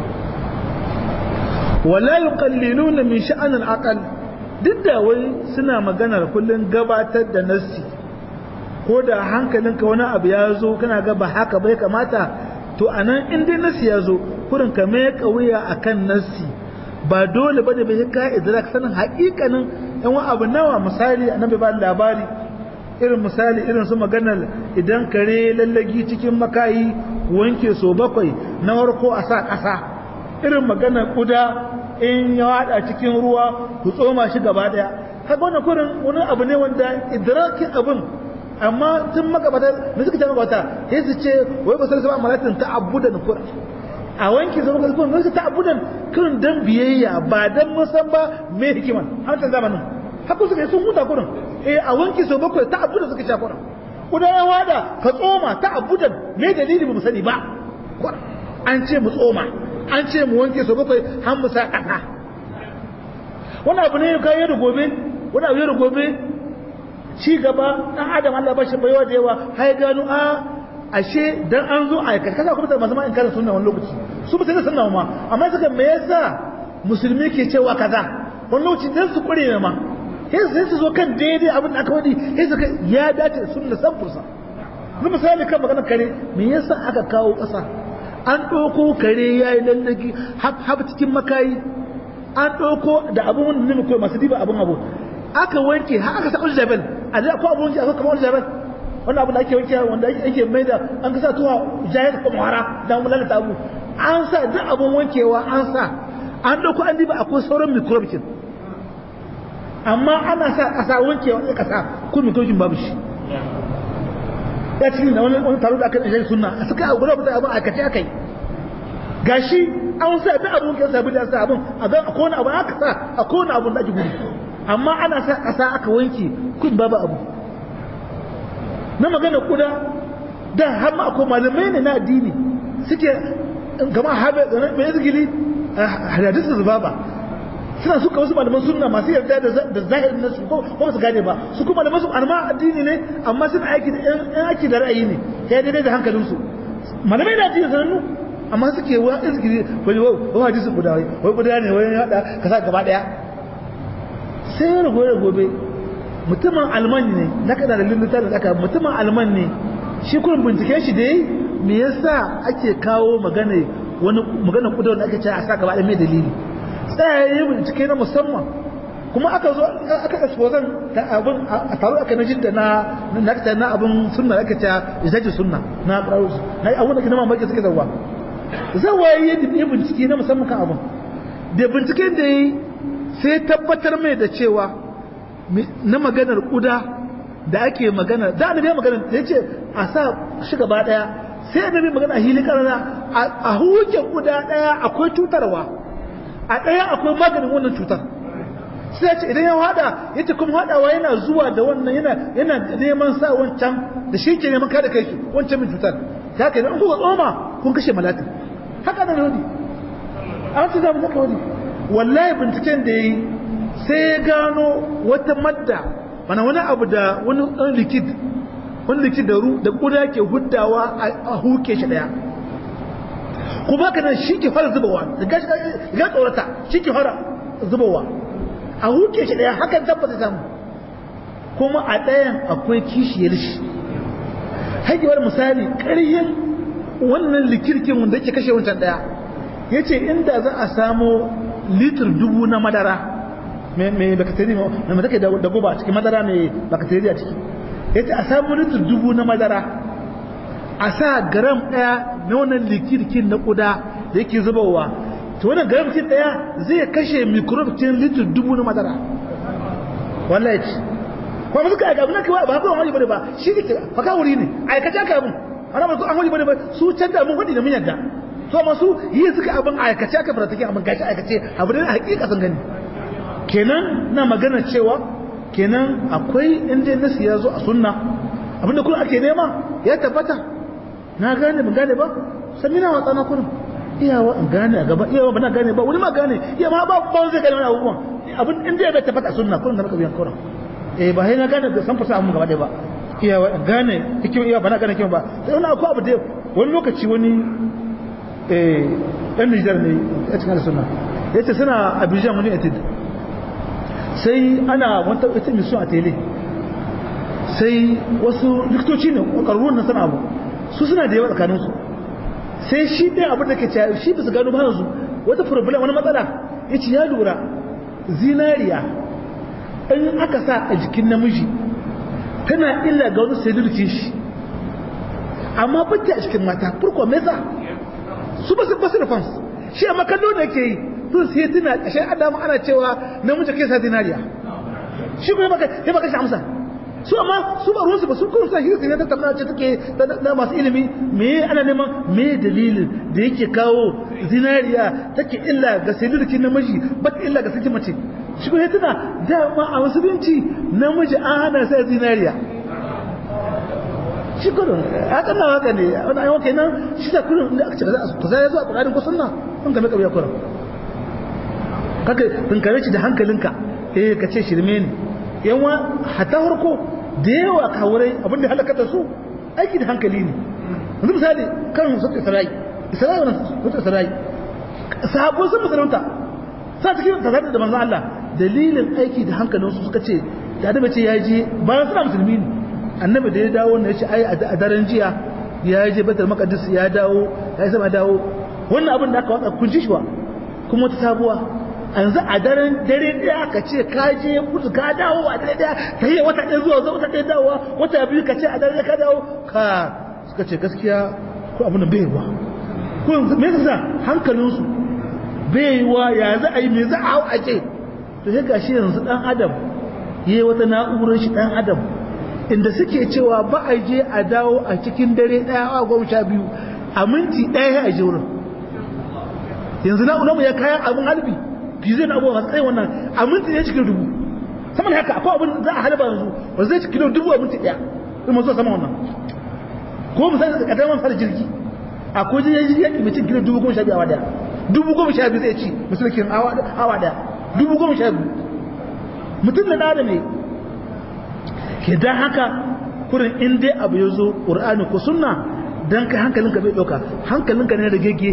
wala yuqalliluna min sha'an al-aqal duk da wai suna maganar kullun gabatar da nassi ko da hankalinka wani abu ya zo kana ga ba haka bai kamata to anan in dai nassi ya zo kurin ka mai kauya akan nassi ba dole bane bai ka idrak sanin haƙiƙanin yan wa abu nawa misali annabi ba labari irin misali irin su maganar idan kare lallagi cikin makayi wanke so bakwai na warko a sa ƙasa irin maganar kuda in ya wada cikin ruwa ku tsoma shi gaba daya kaga wannan kurin wani abu ne wanda idrakin abin amma tun magabata da suka ce magabata sai su ce wai ba sai sama malatin ta abudan kurin a wanke zama kurin kurin sai ta abudan kurin dan biyayya ba dan mun san ba me hikiman a wancan zamanin haka suka yi sun huta kurin eh a wanke so bakwai ta abudan suka sha kurin kuda ya wada ka tsoma ta abudan me dalili ba mu sani ba kurin an ce mu tsoma an ce mu wanke so bakwai har mu sa ƙasa wani abu ne ka yi da gobe wani abu da gobe ci gaba dan adam Allah ba shi baiwa da yawa har gano a ashe dan an zo a aikata kaza kuma da masu in kana sunna wani lokaci su ba sai sunna ma amma suka me yasa musulmi ke cewa kaza wani lokaci dan su kure ne ma sai sai su zo kan daidai abin da aka wadi sai su ya dace sunna san fursa ni misali kan maganar kare me yasa aka kawo ƙasa an ɗauko kare ya yi lallaki hab cikin makayi an ɗauko da abin wanda ne masu diba abin abu aka wanke har aka sa uljabal a da ko abin wanke aka kama uljabal wannan abin da ake wanke wanda ake mai da an kasa tuwa jahil ko muhara da mu lalata abu an sa duk abin wankewa an sa an ɗauko an diba akwai sauran microbes amma ana sa ƙasa wankewa sai ƙasa ko microbes babu shi ya ci da wani taro da aka ɗaje sunna suka a gudu da abin aikace akai gashi an sa da abun kan sabi da sa abun a ga akwai wani abu aka sa akwai wani abun da ake gudu amma ana sa ƙasa aka wanke kun babu abu na magana kuda da har ma akwai malamai ne na addini suke gama habe mai izgili hadisu zubaba suna suka wasu malaman sunna masu yarda da zahirin nasu ko ba su gane ba su kuma da masu arma addini ne amma suna aiki da yan aiki da ra'ayi ne ya daidai da hankalinsu malamai da addini sanannu amma suke wa izgiri wani wa hadisin guda wai wai guda ne wai hada ka sa gaba daya sai ya gobe gobe mutumin alman ne na kada da lulluta da aka mutumin alman ne shi kurin bincike shi dai me yasa ake kawo magana wani magana kudu da ake cewa a sa gaba da mai dalili tsayaye bincike na musamman kuma aka zo aka exposan ta abin a taro aka na jidda na na na abin sunna aka ta izaji sunna na qara'us na abun da kuma mamaki suke zawa zawaye ya bincike na musamman kan abin da binciken da yi sai tabbatar mai da cewa na maganar kuda da ake magana da annabi ya magana da yace a sa shi gaba daya sai annabi magana a hili karana a huke kuda daya akwai cutarwa a daya akwai maganin wannan cutar sai ya ce idan ya hada yace kuma hadawa yana zuwa da wannan yana yana neman sa wancan da shi ke neman kada kai shi wancan min cutar ta kai in kuka tsoma kun kashe malatin haka nan wani an ce za mu haka wani wallahi binciken da yayi sai ya gano wata madda mana wani abu da wani ɗan likid wani likid da ru da kuda ke huddawa a huke shi daya kuma ka nan shi ke fara zubawa da gashi ga tsorata shi ke fara zubawa a huke shi daya hakan tabbata samu kuma a ɗayan akwai kishiyar shi hajjewar misali ƙaryen wannan likirkin wanda yake kashe wancan ɗaya ya ce inda za a samo litir dubu na madara mai bakateri mai take da guba a cikin madara mai bakateri a ciki ya ce a samu litir dubu na madara a sa garam ɗaya na wannan likirkin na ƙuda da yake zubawa to wannan garam kin ɗaya zai kashe microbe cikin litir dubu na madara wallahi ci kuma suka aika abin kai ba kuma wani bane ba shi ne faka wuri ne aikace aka abin ana ba an wani bane ba su canza mun wadi da mun yadda to amma su yi suka abin aikace aka fara take abin gashi aikace abu ne hakika sun gani kenan na magana cewa kenan akwai inda nasi ya zo a sunna abinda kuma ake nema ya tabbata na gane ban gane ba samina wa tsana kurin iyawa in gane a gaba iyawa ba na gane ba wani ma gane iya ma ba ba zai gane wani abubuwan abin inda ya tabbata a sunna kurin da maka biyan kurin eh ba sai na gane da san fasa mun gaba ɗaya ba iyawa in gane hikim iyawa ba na gane hikim ba sai wani akwai abu da wani lokaci wani eh ɗan Nijar ne a cikin sunna yace suna Abidjan wani etid sai ana wata ita mission a tele sai wasu likitoci ne ƙwararrun na sana abu su suna da yawa tsakaninsu sai shi ɗaya abin da ke cewa shi bisa gano ba su wata problem wani matsala yace ya lura zinariya in aka sa a jikin namiji tana illa ga wani selulkin shi amma bata a cikin mata furko me yasa su ba su ba su da fans shi amma kallo da yake yi sun sai tuna ƙashin adamu ana cewa namiji kai sa zinariya shi kuma ya baka shi amsa su amma su ba ruwansu ba su kuma sa hirsi ne ta tambaya ce take da masu ilimi me ana neman me dalilin da yake kawo zinariya take illa ga selulkin namiji ba ta illa ga sakin mace shi kuma tuna dama a musulunci namiji an hana sai zinariya shi kurin haka na haka ne wani ayyuka kenan shi da kurin da aka ce ka zai zuwa ƙurarin ko sunna sun game ƙauya kurin kaka tunkare shi da hankalinka eh ka ce shirme ne yawa hata farko da yawa kawurai abinda halakata su aiki da hankali ne yanzu misali kan sun isra'i isra'i wannan sun isra'i sahabbai sun musulunta sa cikin tazarda da manzo Allah dalilin aiki da hankalinsu suka ce da da ce ya je bayan suna musulmi ne annabi da ya dawo ne ya ce ai a daren jiya ya je batar maqdis ya dawo ya sama dawo wannan abin da aka wada kun ji shi wa kuma ta sabuwa yanzu a daren dare daya ka ce ka je kudu ka dawo a dare daya ta yi wata ɗaya zuwa zuwa wata ɗaya dawowa wata biyu ka ce a dare ka dawo ka suka ce gaskiya ko abin da bai wa ko me yasa hankalinsu bai wa ya za a yi me za a hau a ce to sai gashi yanzu dan adam yayi wata na'urar shi dan adam inda suke cewa ba a je a dawo a cikin dare daya a goma sha biyu a minti daya a je wurin yanzu na'urar mu ya kayan abin halbi fiye na abubuwa masu tsaye wannan a minti ne cikin dubu saman haka akwai abin za a halba yanzu ba zai cikin dubu a minti daya in mazo sama wannan ko misali da kadar fara jirgi akwai jirgin yaki mutum kilo dubu goma sha biyu awa daya dubu goma sha biyu zai ci musulkin awa daya dubu goma sha biyu mutum da ɗada ne ke don haka kurin in dai abu ya zo ƙur'ani ko sunna don kai hankalinka bai ɗauka hankalinka ne da gege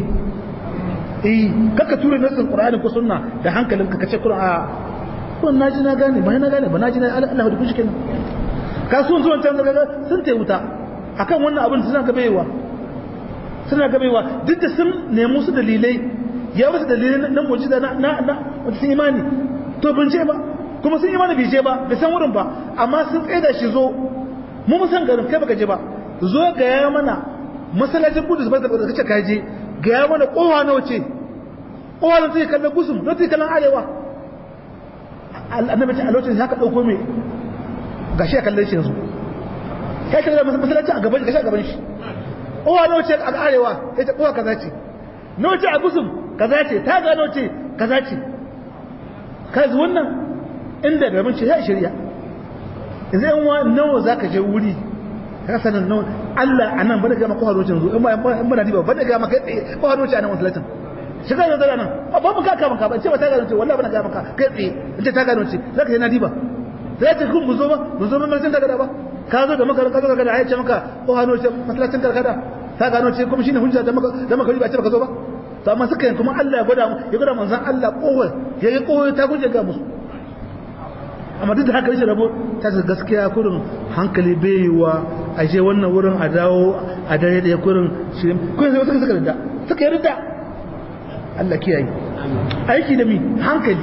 eh kaka tura nasin ƙur'ani ko sunna da hankalinka kace kurin a kurin na ji na gane ba na gane ba na ji na Allah da kushi kenan kasuwan zuwan can daga sun ta wuta akan wannan abin suna gabewa suna gabewa duk da sun nemi su dalilai ya wasu dalilai na mujiza na na na sun imani to bin ce ba kuma sun imani bai je ba bai san wurin ba amma sun tsaye da shi zo mu mu san garin kai baka je ba zo ga ya mana masallacin kudus ba da kace ka je ga ya mana kowa nawa ce kowa nan sai kallon gusum nan sai kallon arewa annabi ce a lokacin haka dauko me gashi ya kallon shi yanzu kai kallon masallacin a gaban gashi a gaban shi kowa nawa ce a arewa sai ta kowa kaza ce nawa ce a gusum kaza ce ta gano ce kaza ce kai wannan inda gaban ce ya shirya zai wa nawa zaka je wuri ka sanin nawa Allah anan bada ga maka harocin zo in ba in bada diba bada ga maka tsaye ko haroci anan masallacin shiga da zara nan ba mu ka ka maka ba ce ba ta gano ce wallahi bana ga maka kai tsaye in ce ta gano ce zaka je na diba zai ce kun buzo ba buzo ba masallacin daga da ba ka zo da maka ka zo daga da ya ce maka ko haroci masallacin karkada ta gano ce kuma shine hujja da maka da maka riba ce baka zo ba to amma suka yin kuma Allah ya gwada mu ya gwada manzon Allah kowai ya yi kowai ta guje ga musu amma duk da haka rashin rabo ta ce gaskiya kurin hankali bai yi wa a je wannan wurin a dawo a dare da ya kurin shirin kurin sai wasu suka rida suka yi rida Allah kiyaye aiki da mi hankali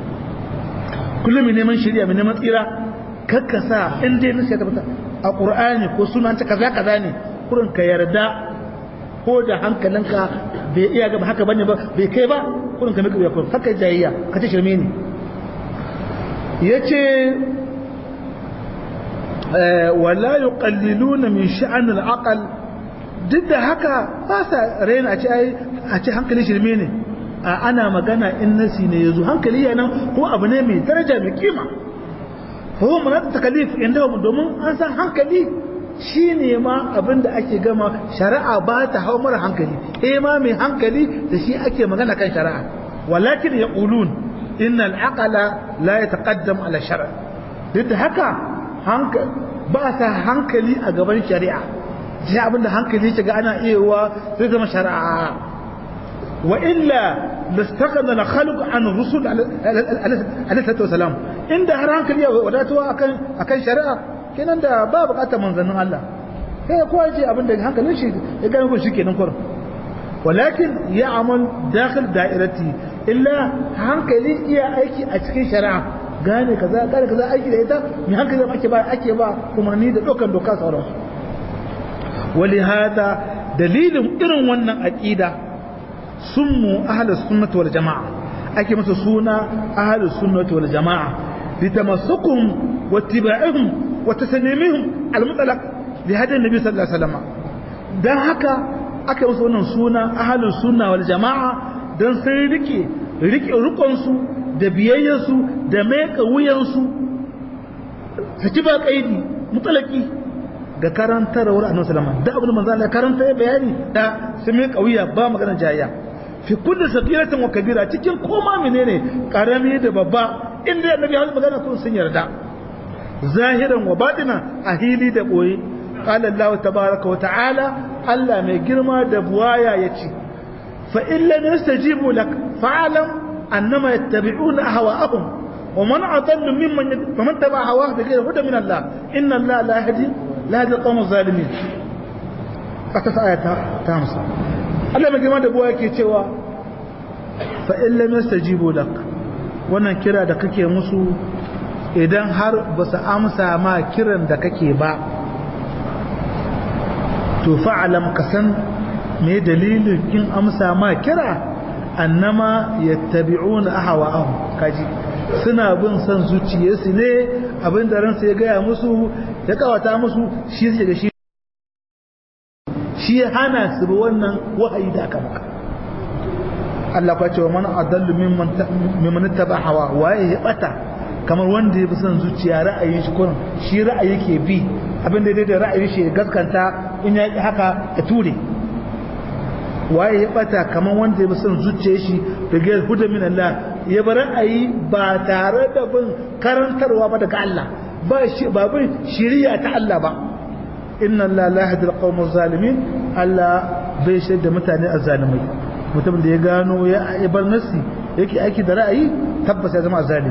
kullum mai neman shirya mai neman tsira kakkasa in dai nasi ya tabbata a qur'ani ko sunan ta kaza kaza ne kurin ka yarda ko da hankalinka bai iya gaba haka bane ba bai kai ba kurin ka mika wuya kurin haka jayayya ka ce shirme ne yace wala yuqalliluna min sha'an al-aql duk da haka ba sa raina a ce a ce hankali shirme ne ana magana in nasi ne yazo hankali yana ko abu ne mai daraja mai kima huwa munat takalif inda domin an san hankali shine ma abin da ake gama shari'a ba ta hau mara hankali eh ma mai hankali da shi ake magana kan shari'a walakin yaqulun inna al-aqla la yataqaddam ala shar' duk da haka ba sa hankali a gaban shari'a sai abinda hankali shiga ana iyawa zai zama shari'a wa illa lastaqana la khalq an rusul alaihi wasalam inda har hankali ya wadatuwa akan akan shari'a kenan da ba bukatar manzannin Allah sai kowa ce abinda hankalin shi ya gane ko shi kenan kurin walakin ya amal dakhil da'irati illa hankali iya aiki a cikin shari'a gane kaza gane kaza aiki da ita mai hankali ake ba ake ba umarni da dokan doka sauransu wali hada dalilin irin wannan aqida sunmu ahlus sunnah wal jamaa ake masa suna ahlus sunnah wal jamaa litamassukum wattiba'ihim wa taslimihim al-mutlaq li hada nabi sallallahu alaihi wasallam dan haka aka masa wannan suna ahlus sunnah wal jamaa dan sai rike rike rukunsu da biyayyarsu da meka wuyansu saki ba kaidi mutalaki ga karantarwar annabi sallama da abin manzo Allah karanta ya bayani da su meka wuya ba magana jayya fi kulli sagiratin wa kabira cikin koma menene karami da babba inda annabi ya magana kun sun yarda zahiran wa batina a hili da boye qala Allah tabaaraka wa ta'ala Allah mai girma da buwaya yace fa in lam yastajibu lak fa'lam annama yattabi'una ahwa'ahum ومن أضل ممن فمن تبع هواه بغير هدى من الله إن الله لا يهدي لا يهدي القوم الظالمين أتت آية تامسة Allah mai girma da buwa yake cewa fa in lam yastajibu lak wannan kira da kake musu idan har ba su amsa ma kiran da kake ba to fa'alam kasan me dalilin in amsa ma kira annama yattabi'una ahwa'ahum kaji suna bin son zuciyarsu ne abin da ransa ya gaya musu ya kawata musu shi suke da shi shi hana su bi wannan wahayi da aka maka Allah kwa ce wa man adallu mimman taba hawa waye ya bata kamar wanda ya bi son zuciya ra'ayin shi kurin shi ra'ayi ke bi abin da da ra'ayi shi ya gaskanta in ya yi haka ya ture waye ya bata kamar wanda ya bi son zuciya shi da gayar huda min Allah ya bar ra'ayi ba tare da bin karantarwa ba daga Allah ba shi ba bin shari'a ta Allah ba inna Allah la yahdi al-qawm zalimin Allah bai shaida da mutane azzalimai mutum da ya gano ya bar nasi yake aiki da ra'ayi tabbas ya zama azzalimi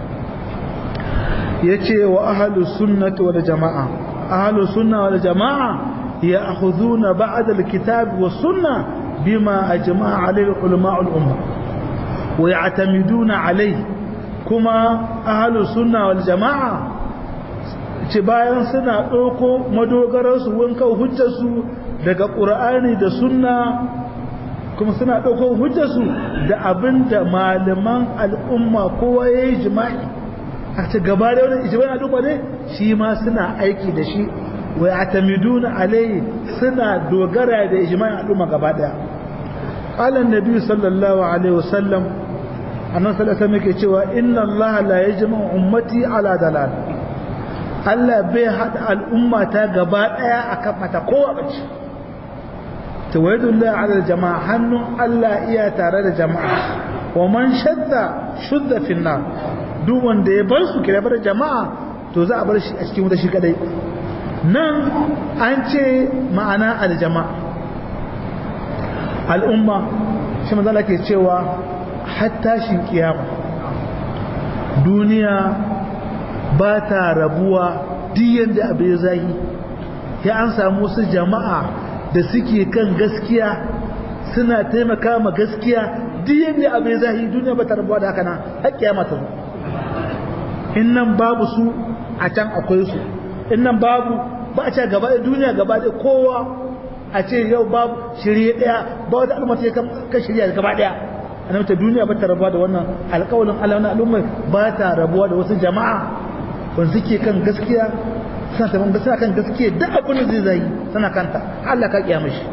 yace wa ahlus sunnati wal jamaa ahlus sunna wal jamaa ya'khuduna ba'da al-kitab was sunnah bima ajma'a alayhi ulama al-umma wa ya'tamiduna alayhi kuma ahlus sunna wal jamaa ce bayan suna ɗauko madogararsu wanka hujjarsu daga ƙura'ani da sunna kuma suna ɗauko hujjarsu da abin da malaman al'umma kowa ya yi jima'i a ce gaba da wani ijimai al'umma ne shi ma suna aiki da shi wai a tamiduna alai suna dogara da ijimai al'umma gaba ɗaya ƙalan nabi sallallahu alaihi wasallam annan sallallahu alaihi cewa inna allaha la yajma'u ummati ala dalal Allah bai haɗa al'umma ta gaba ɗaya a kan mata kowa bace tawaidullah ala jama'a hannun Allah iya tare da jama'a wa man shadda shudda finna duk wanda ya bar su kira bar jama'a to za a bar shi a cikin wuta shi kadai nan an ce ma'ana aljama'a al'umma shi manzala ke cewa hatta shin kiyama duniya ba ta rabuwa diyan da abin zahi ya an samu su jama'a da suke kan gaskiya suna taimaka ma gaskiya diyan da abin zahi duniya ba ta rabuwa da haka na haƙƙiya mata zo in nan babu su a can akwai su in nan babu ba a ce gaba da duniya gaba da kowa a ce yau babu shirye ɗaya ba wata al'umma ta kan shirya gaba ɗaya a ta duniya ba ta rabuwa da wannan alƙawalin Allah na al'umma ba ta rabuwa da wasu jama'a wanda suke kan gaskiya suna taban gaskiya kan gaskiya duk abin da zai zai suna kanta Allah ka kiyama shi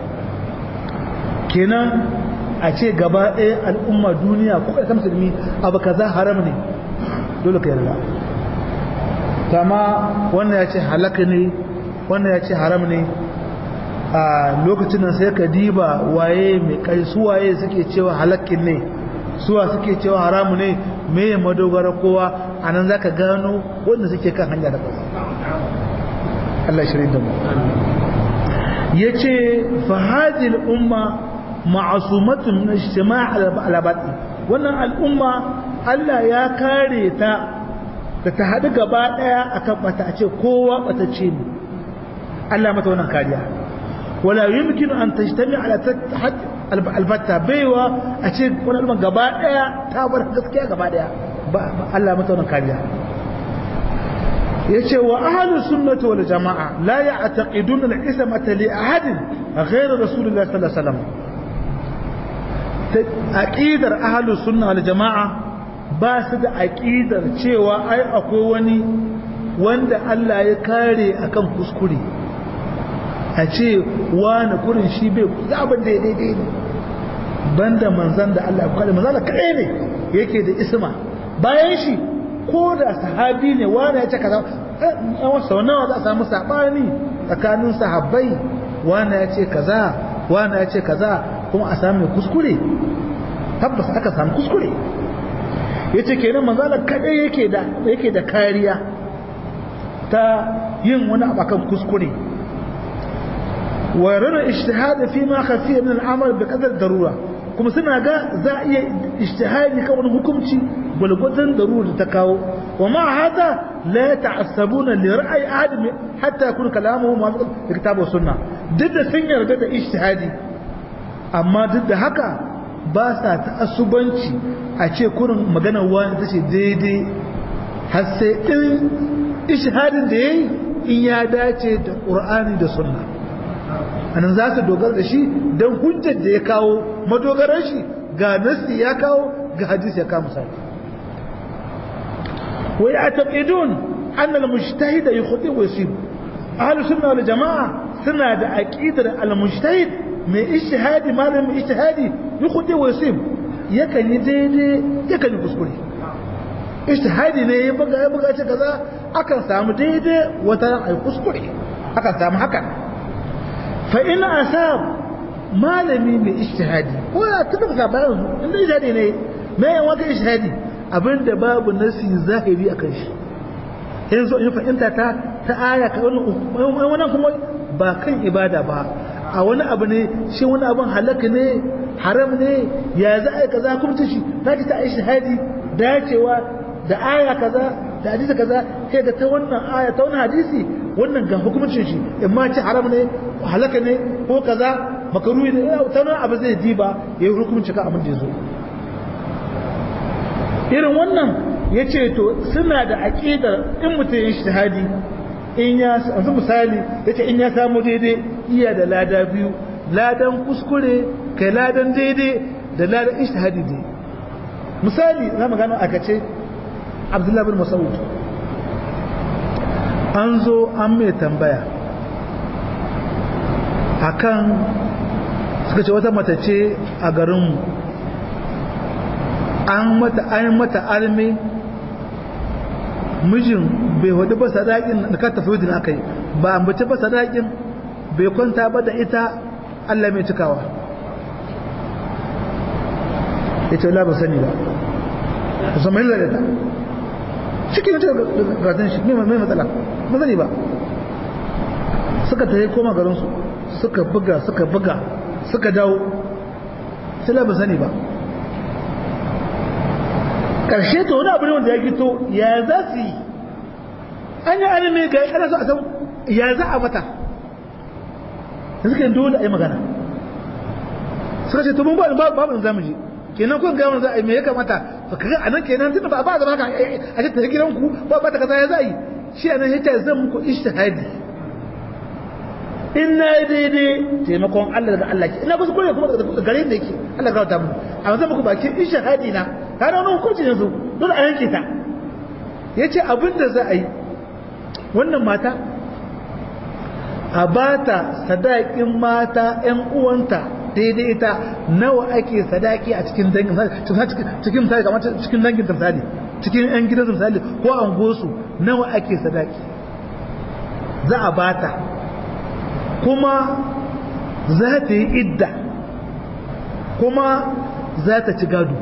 kenan a ce gaba ɗaya al'umma duniya ko ɗaya musulmi abu kaza haram ne dole ka yarda kama wannan ya ce halaka ne wannan ya ce haram ne a lokacin nan sai ka diba waye mai kai su waye suke cewa halakin ne suwa suke cewa haramu ne me ya madogara kowa a nan za ka gano wanda suke kan hanya da ƙasa Allah shirin da mu ya ce fahadil umma ma'asumatun na shima alabati wannan al'umma Allah ya kare ta da ta haɗu gaba ɗaya a kan ɓata a ce kowa ɓatacce ne Allah mata wannan kariya wala yumkin an tashtami ala albatta baiwa a ce wani al'umma gaba daya ta bar gaskiya gaba daya ba Allah mata wannan kariya yace wa ahlus sunnati wal jamaa la ya'taqiduna al-ismata li ahadin ghayr rasulillah sallallahu alaihi wasallam aqidar ahlus sunna wal jamaa ba su da aqidar cewa ai akwai wani wanda Allah ya kare akan kuskure a ce wani kurin shi bai za abin da ya daidai ne banda manzan da Allah ya kare manzan da kaɗai ne yake da isma bayan shi ko da sahabi ne wani ya ce kaza sau nawa za a samu saɓani tsakanin sahabbai wani ya ce kaza wani ya ce kaza kuma a samu kuskure tabbas aka samu kuskure ya ce kenan manzan da kaɗai yake da kariya ta yin wani abu akan kuskure ويرون اجتهاد فيما خفي من العمل بقدر الضروره kuma suna ga za a iya ijtihadi kan wani hukunci gwalgwadon darura da ta kawo wa ma hada la ta'assabuna li ra'ayi ahad hatta yakun kalamuhu muwafiq li kitab wa sunna duk da sun yarda da ijtihadi amma duk da haka ba sa ta'assubanci a ce kurin magana wani tace daidai har sai in ijtihadin da yayi in ya dace da qur'ani da sunna anan za su dogara da shi don hujjar da ya kawo madogaran shi ga nasi ya kawo ga hadisi ya kawo misali wa ya taqidun anna al-mujtahid yukhti wa yusib ahlu sunna wal jamaa suna da aqidar al-mujtahid mai ijtihadi malamin ijtihadi yukhti wa yusib yakan yi daidai yakan yi kuskure ijtihadi ne ya buga ya buga ce kaza akan samu daidai wata ai kuskure akan samu hakan fa'in asab malami mai ishtihadi ko ya taɓa ka bayan su inda ishtihadi ne mai yan waka ishtihadi abinda babu nasi zahiri a kan shi yanzu in fahimta ta ta aya ka wani kuma ba kan ibada ba a wani abu ne shi wani abin halaka ne haram ne ya za a yi kaza kuma ta shi za ki ta ishtihadi dacewa da aya kaza da hadisi kaza sai ga ta wannan aya ta wannan hadisi wannan ga hukuncin shi in ma ci haram ne halaka ne ko kaza makaruhi ne ta nan abu zai diba ya yi hukunci ka abin da ya zo irin wannan ya ce to suna da aƙidar in mutum ya shahadi in ya yanzu misali ya ce in ya samu daidai iya da lada biyu ladan kuskure kai ladan daidai da ladan ishtihadi dai misali za mu gano aka ce abdullahi bin masaud an zo an mai tambaya akan suka ce wata mace ce a garinmu an mata an mata alme mijin bai hudu ba sadakin da ka tafi wadin aka yi ba an bace ba sadakin bai kwanta ba da ita Allah mai cikawa ya ce ba sani ba musamman da ta cikin ta gatan shi mai matsala ba sani ba suka ta yi koma garinsu suka buga suka buga suka dawo sai ba sani ba karshe ta wani abu ne wanda ya gito ya za su yi an yi anime ga ana so a san ya za a mata da suka yi dole a yi magana suka ce to mun ba babu zamu je kenan kun ga za a yi me ya kamata to kaga anan kenan tunda ba ba zama haka a ce ta gidan ku ba ba ta kaza ya za yi shi anan yace zan muku ishtihadi in na yi daidai taimakon Allah daga Allah ke ina ba su kore kuma daga gare da yake Allah ga ta mu amma zan muku baki ishtihadi na kana wani hukunci yanzu dole a yanke ta yace abin da za a yi wannan mata a bata sadakin mata ƴan uwanta daidai ita nawa ake sadaki a cikin dangin cikin misali kamar cikin dangin misali cikin ƴan gidan misali ko an gosu nawa ake sadaki za a bata kuma za ta yi idda kuma za ta ci gado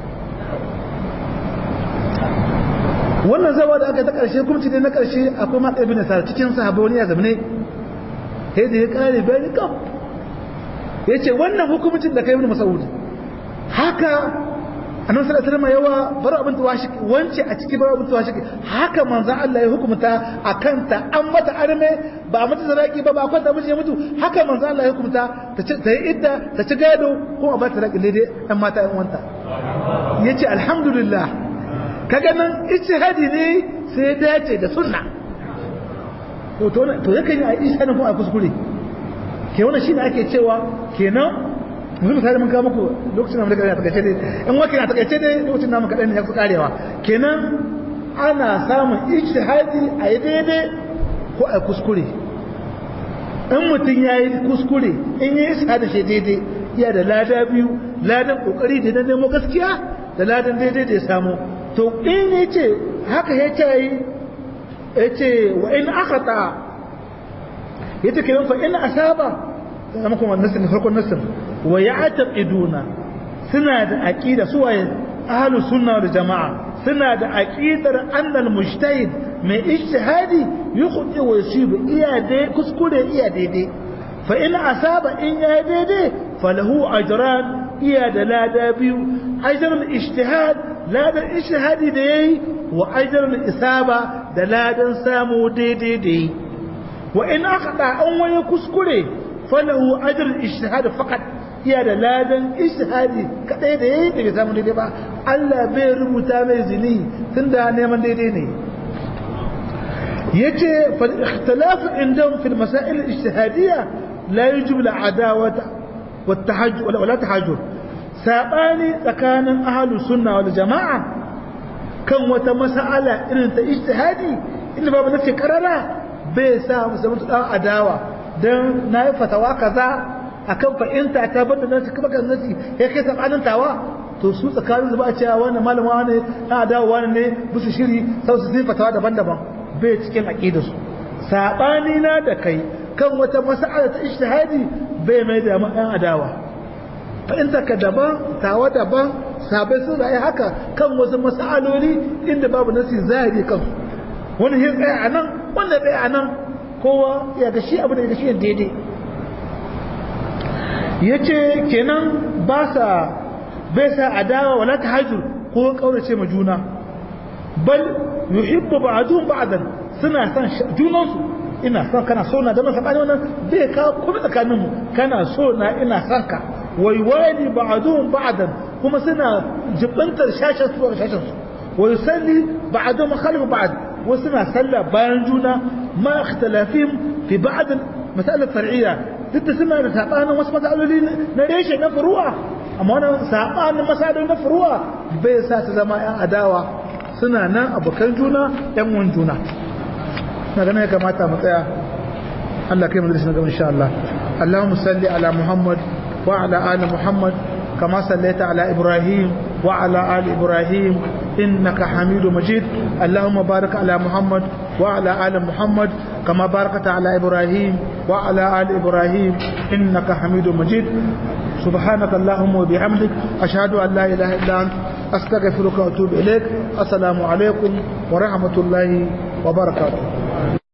wannan zawa da aka yi ta ƙarshe kuma ne na ƙarshe akwai matsa ibn sa cikin sahabbai wani ya zamane sai da ya kare bayani kam ya ce wannan hukumcin da kai ibn mas'ud haka annabi sallallahu alaihi wasallam yawa bar abin tawashi wance a ciki bar abin tawashi haka manzo Allah ya hukumta akan ta an mata arme ba mata zaraki ba ba kwanta miji ya mutu haka manzo Allah ya hukumta ta ta yi idda ta ci gado ko a ba ta raki daidai ɗan mata ɗan wanta yace alhamdulillah kaga nan ijtihadi ne sai ya dace da sunna to to to yakan yi a ijtihadin kuma a kuskure ke wannan shine ake cewa kenan yanzu misali mun kawo muku lokacin da muka a takaice dai in wakil a takaice dai lokacin da muka dan ya fi karewa kenan ana samun ijtihadi a yi daidai ko a kuskure in mutum ya yi kuskure in yi ijtihadi shi daidai iya da lada biyu ladan kokari da na nemo gaskiya da ladan daidai da ya samu to in ya ce haka ya ce yi ya ce wa in aka ta ya ce kenan fa in asaba zama kuma nasin farkon nasin wa ya'taqiduna suna da aqida su waye ahlus sunna wal jamaa suna da aqidar annal mujtahid mai ijtihadi yukhti wa yusib iya dai kuskure iya daidai fa in asaba in ya daidai falahu ajran iya da lada biyu ajrul ijtihad ladan ijtihadi da yayi wa ajrul isaba da ladan samu daidai da yi wa in akhda an wani kuskure falahu ajrul ijtihad faqat iya da ladan ijtihadi kadai da yayi da bai samu daidai ba Allah bai rubuta mai zini tunda neman daidai ne yace fal ikhtilaf indahum fil masail ijtihadiyya la yujib al adawata wat tahajjur wala tahajjur sabani tsakanin ahlus sunna wal jamaa kan wata mas'ala irin ta ijtihadi inda babu nafi karara bai sa musu dan adawa dan nayi fatawa kaza akan fa'inta ta bada nan kuma kan nasi ya kai sabanin tawa to su tsakanin zuba a cewa wannan malama wani na dawo wani ne musu shiri sau su fatawa daban-daban bai cikin aqida su sabani na da kai kan wata mas'ala ta ijtihadi bai mai da mu ɗan adawa fa'inta ka daban tawa daban sabai sun rayu haka kan wasu mas'aloli inda babu nasi zahiri kan wani ya tsaya a nan wanda tsaya a nan kowa ya ga shi abu da ya ga shi daidai ya ce kenan ba sa bai sa adawa wala ta hajjur ko kaurace ma juna bal yuhibbu ba'dhum ba'dan suna son junansu ina son kana so na da masa bani wannan bai ka kuma tsakanin mu kana so na ina son ka wai wali ba'dhum ba'dan kuma suna jibantar shashin su shashin su wai salli ba'dhum khalf ba'd wasu suna sallah bayan juna ma ikhtilafihim fi ba'd mas'alat far'iyya duk da suna da sabanin wasu matsaloli na reshe na furuwa amma wannan sabanin matsaloli na furuwa bai sa su zama yan adawa suna nan abokan juna yan wan juna na ganin ya kamata mu tsaya Allah kai mu da shi gaba insha Allah Allahumma salli ala Muhammad wa ala ali Muhammad kama sallaita ala Ibrahim wa ala ali Ibrahim innaka Hamidum Majid Allahumma barik ala Muhammad wa ala ali Muhammad كما باركت على إبراهيم وعلى آل إبراهيم إنك حميد مجيد سبحانك اللهم وبحمدك أشهد أن لا إله إلا أنت أستغفرك وأتوب إليك السلام عليكم ورحمة الله وبركاته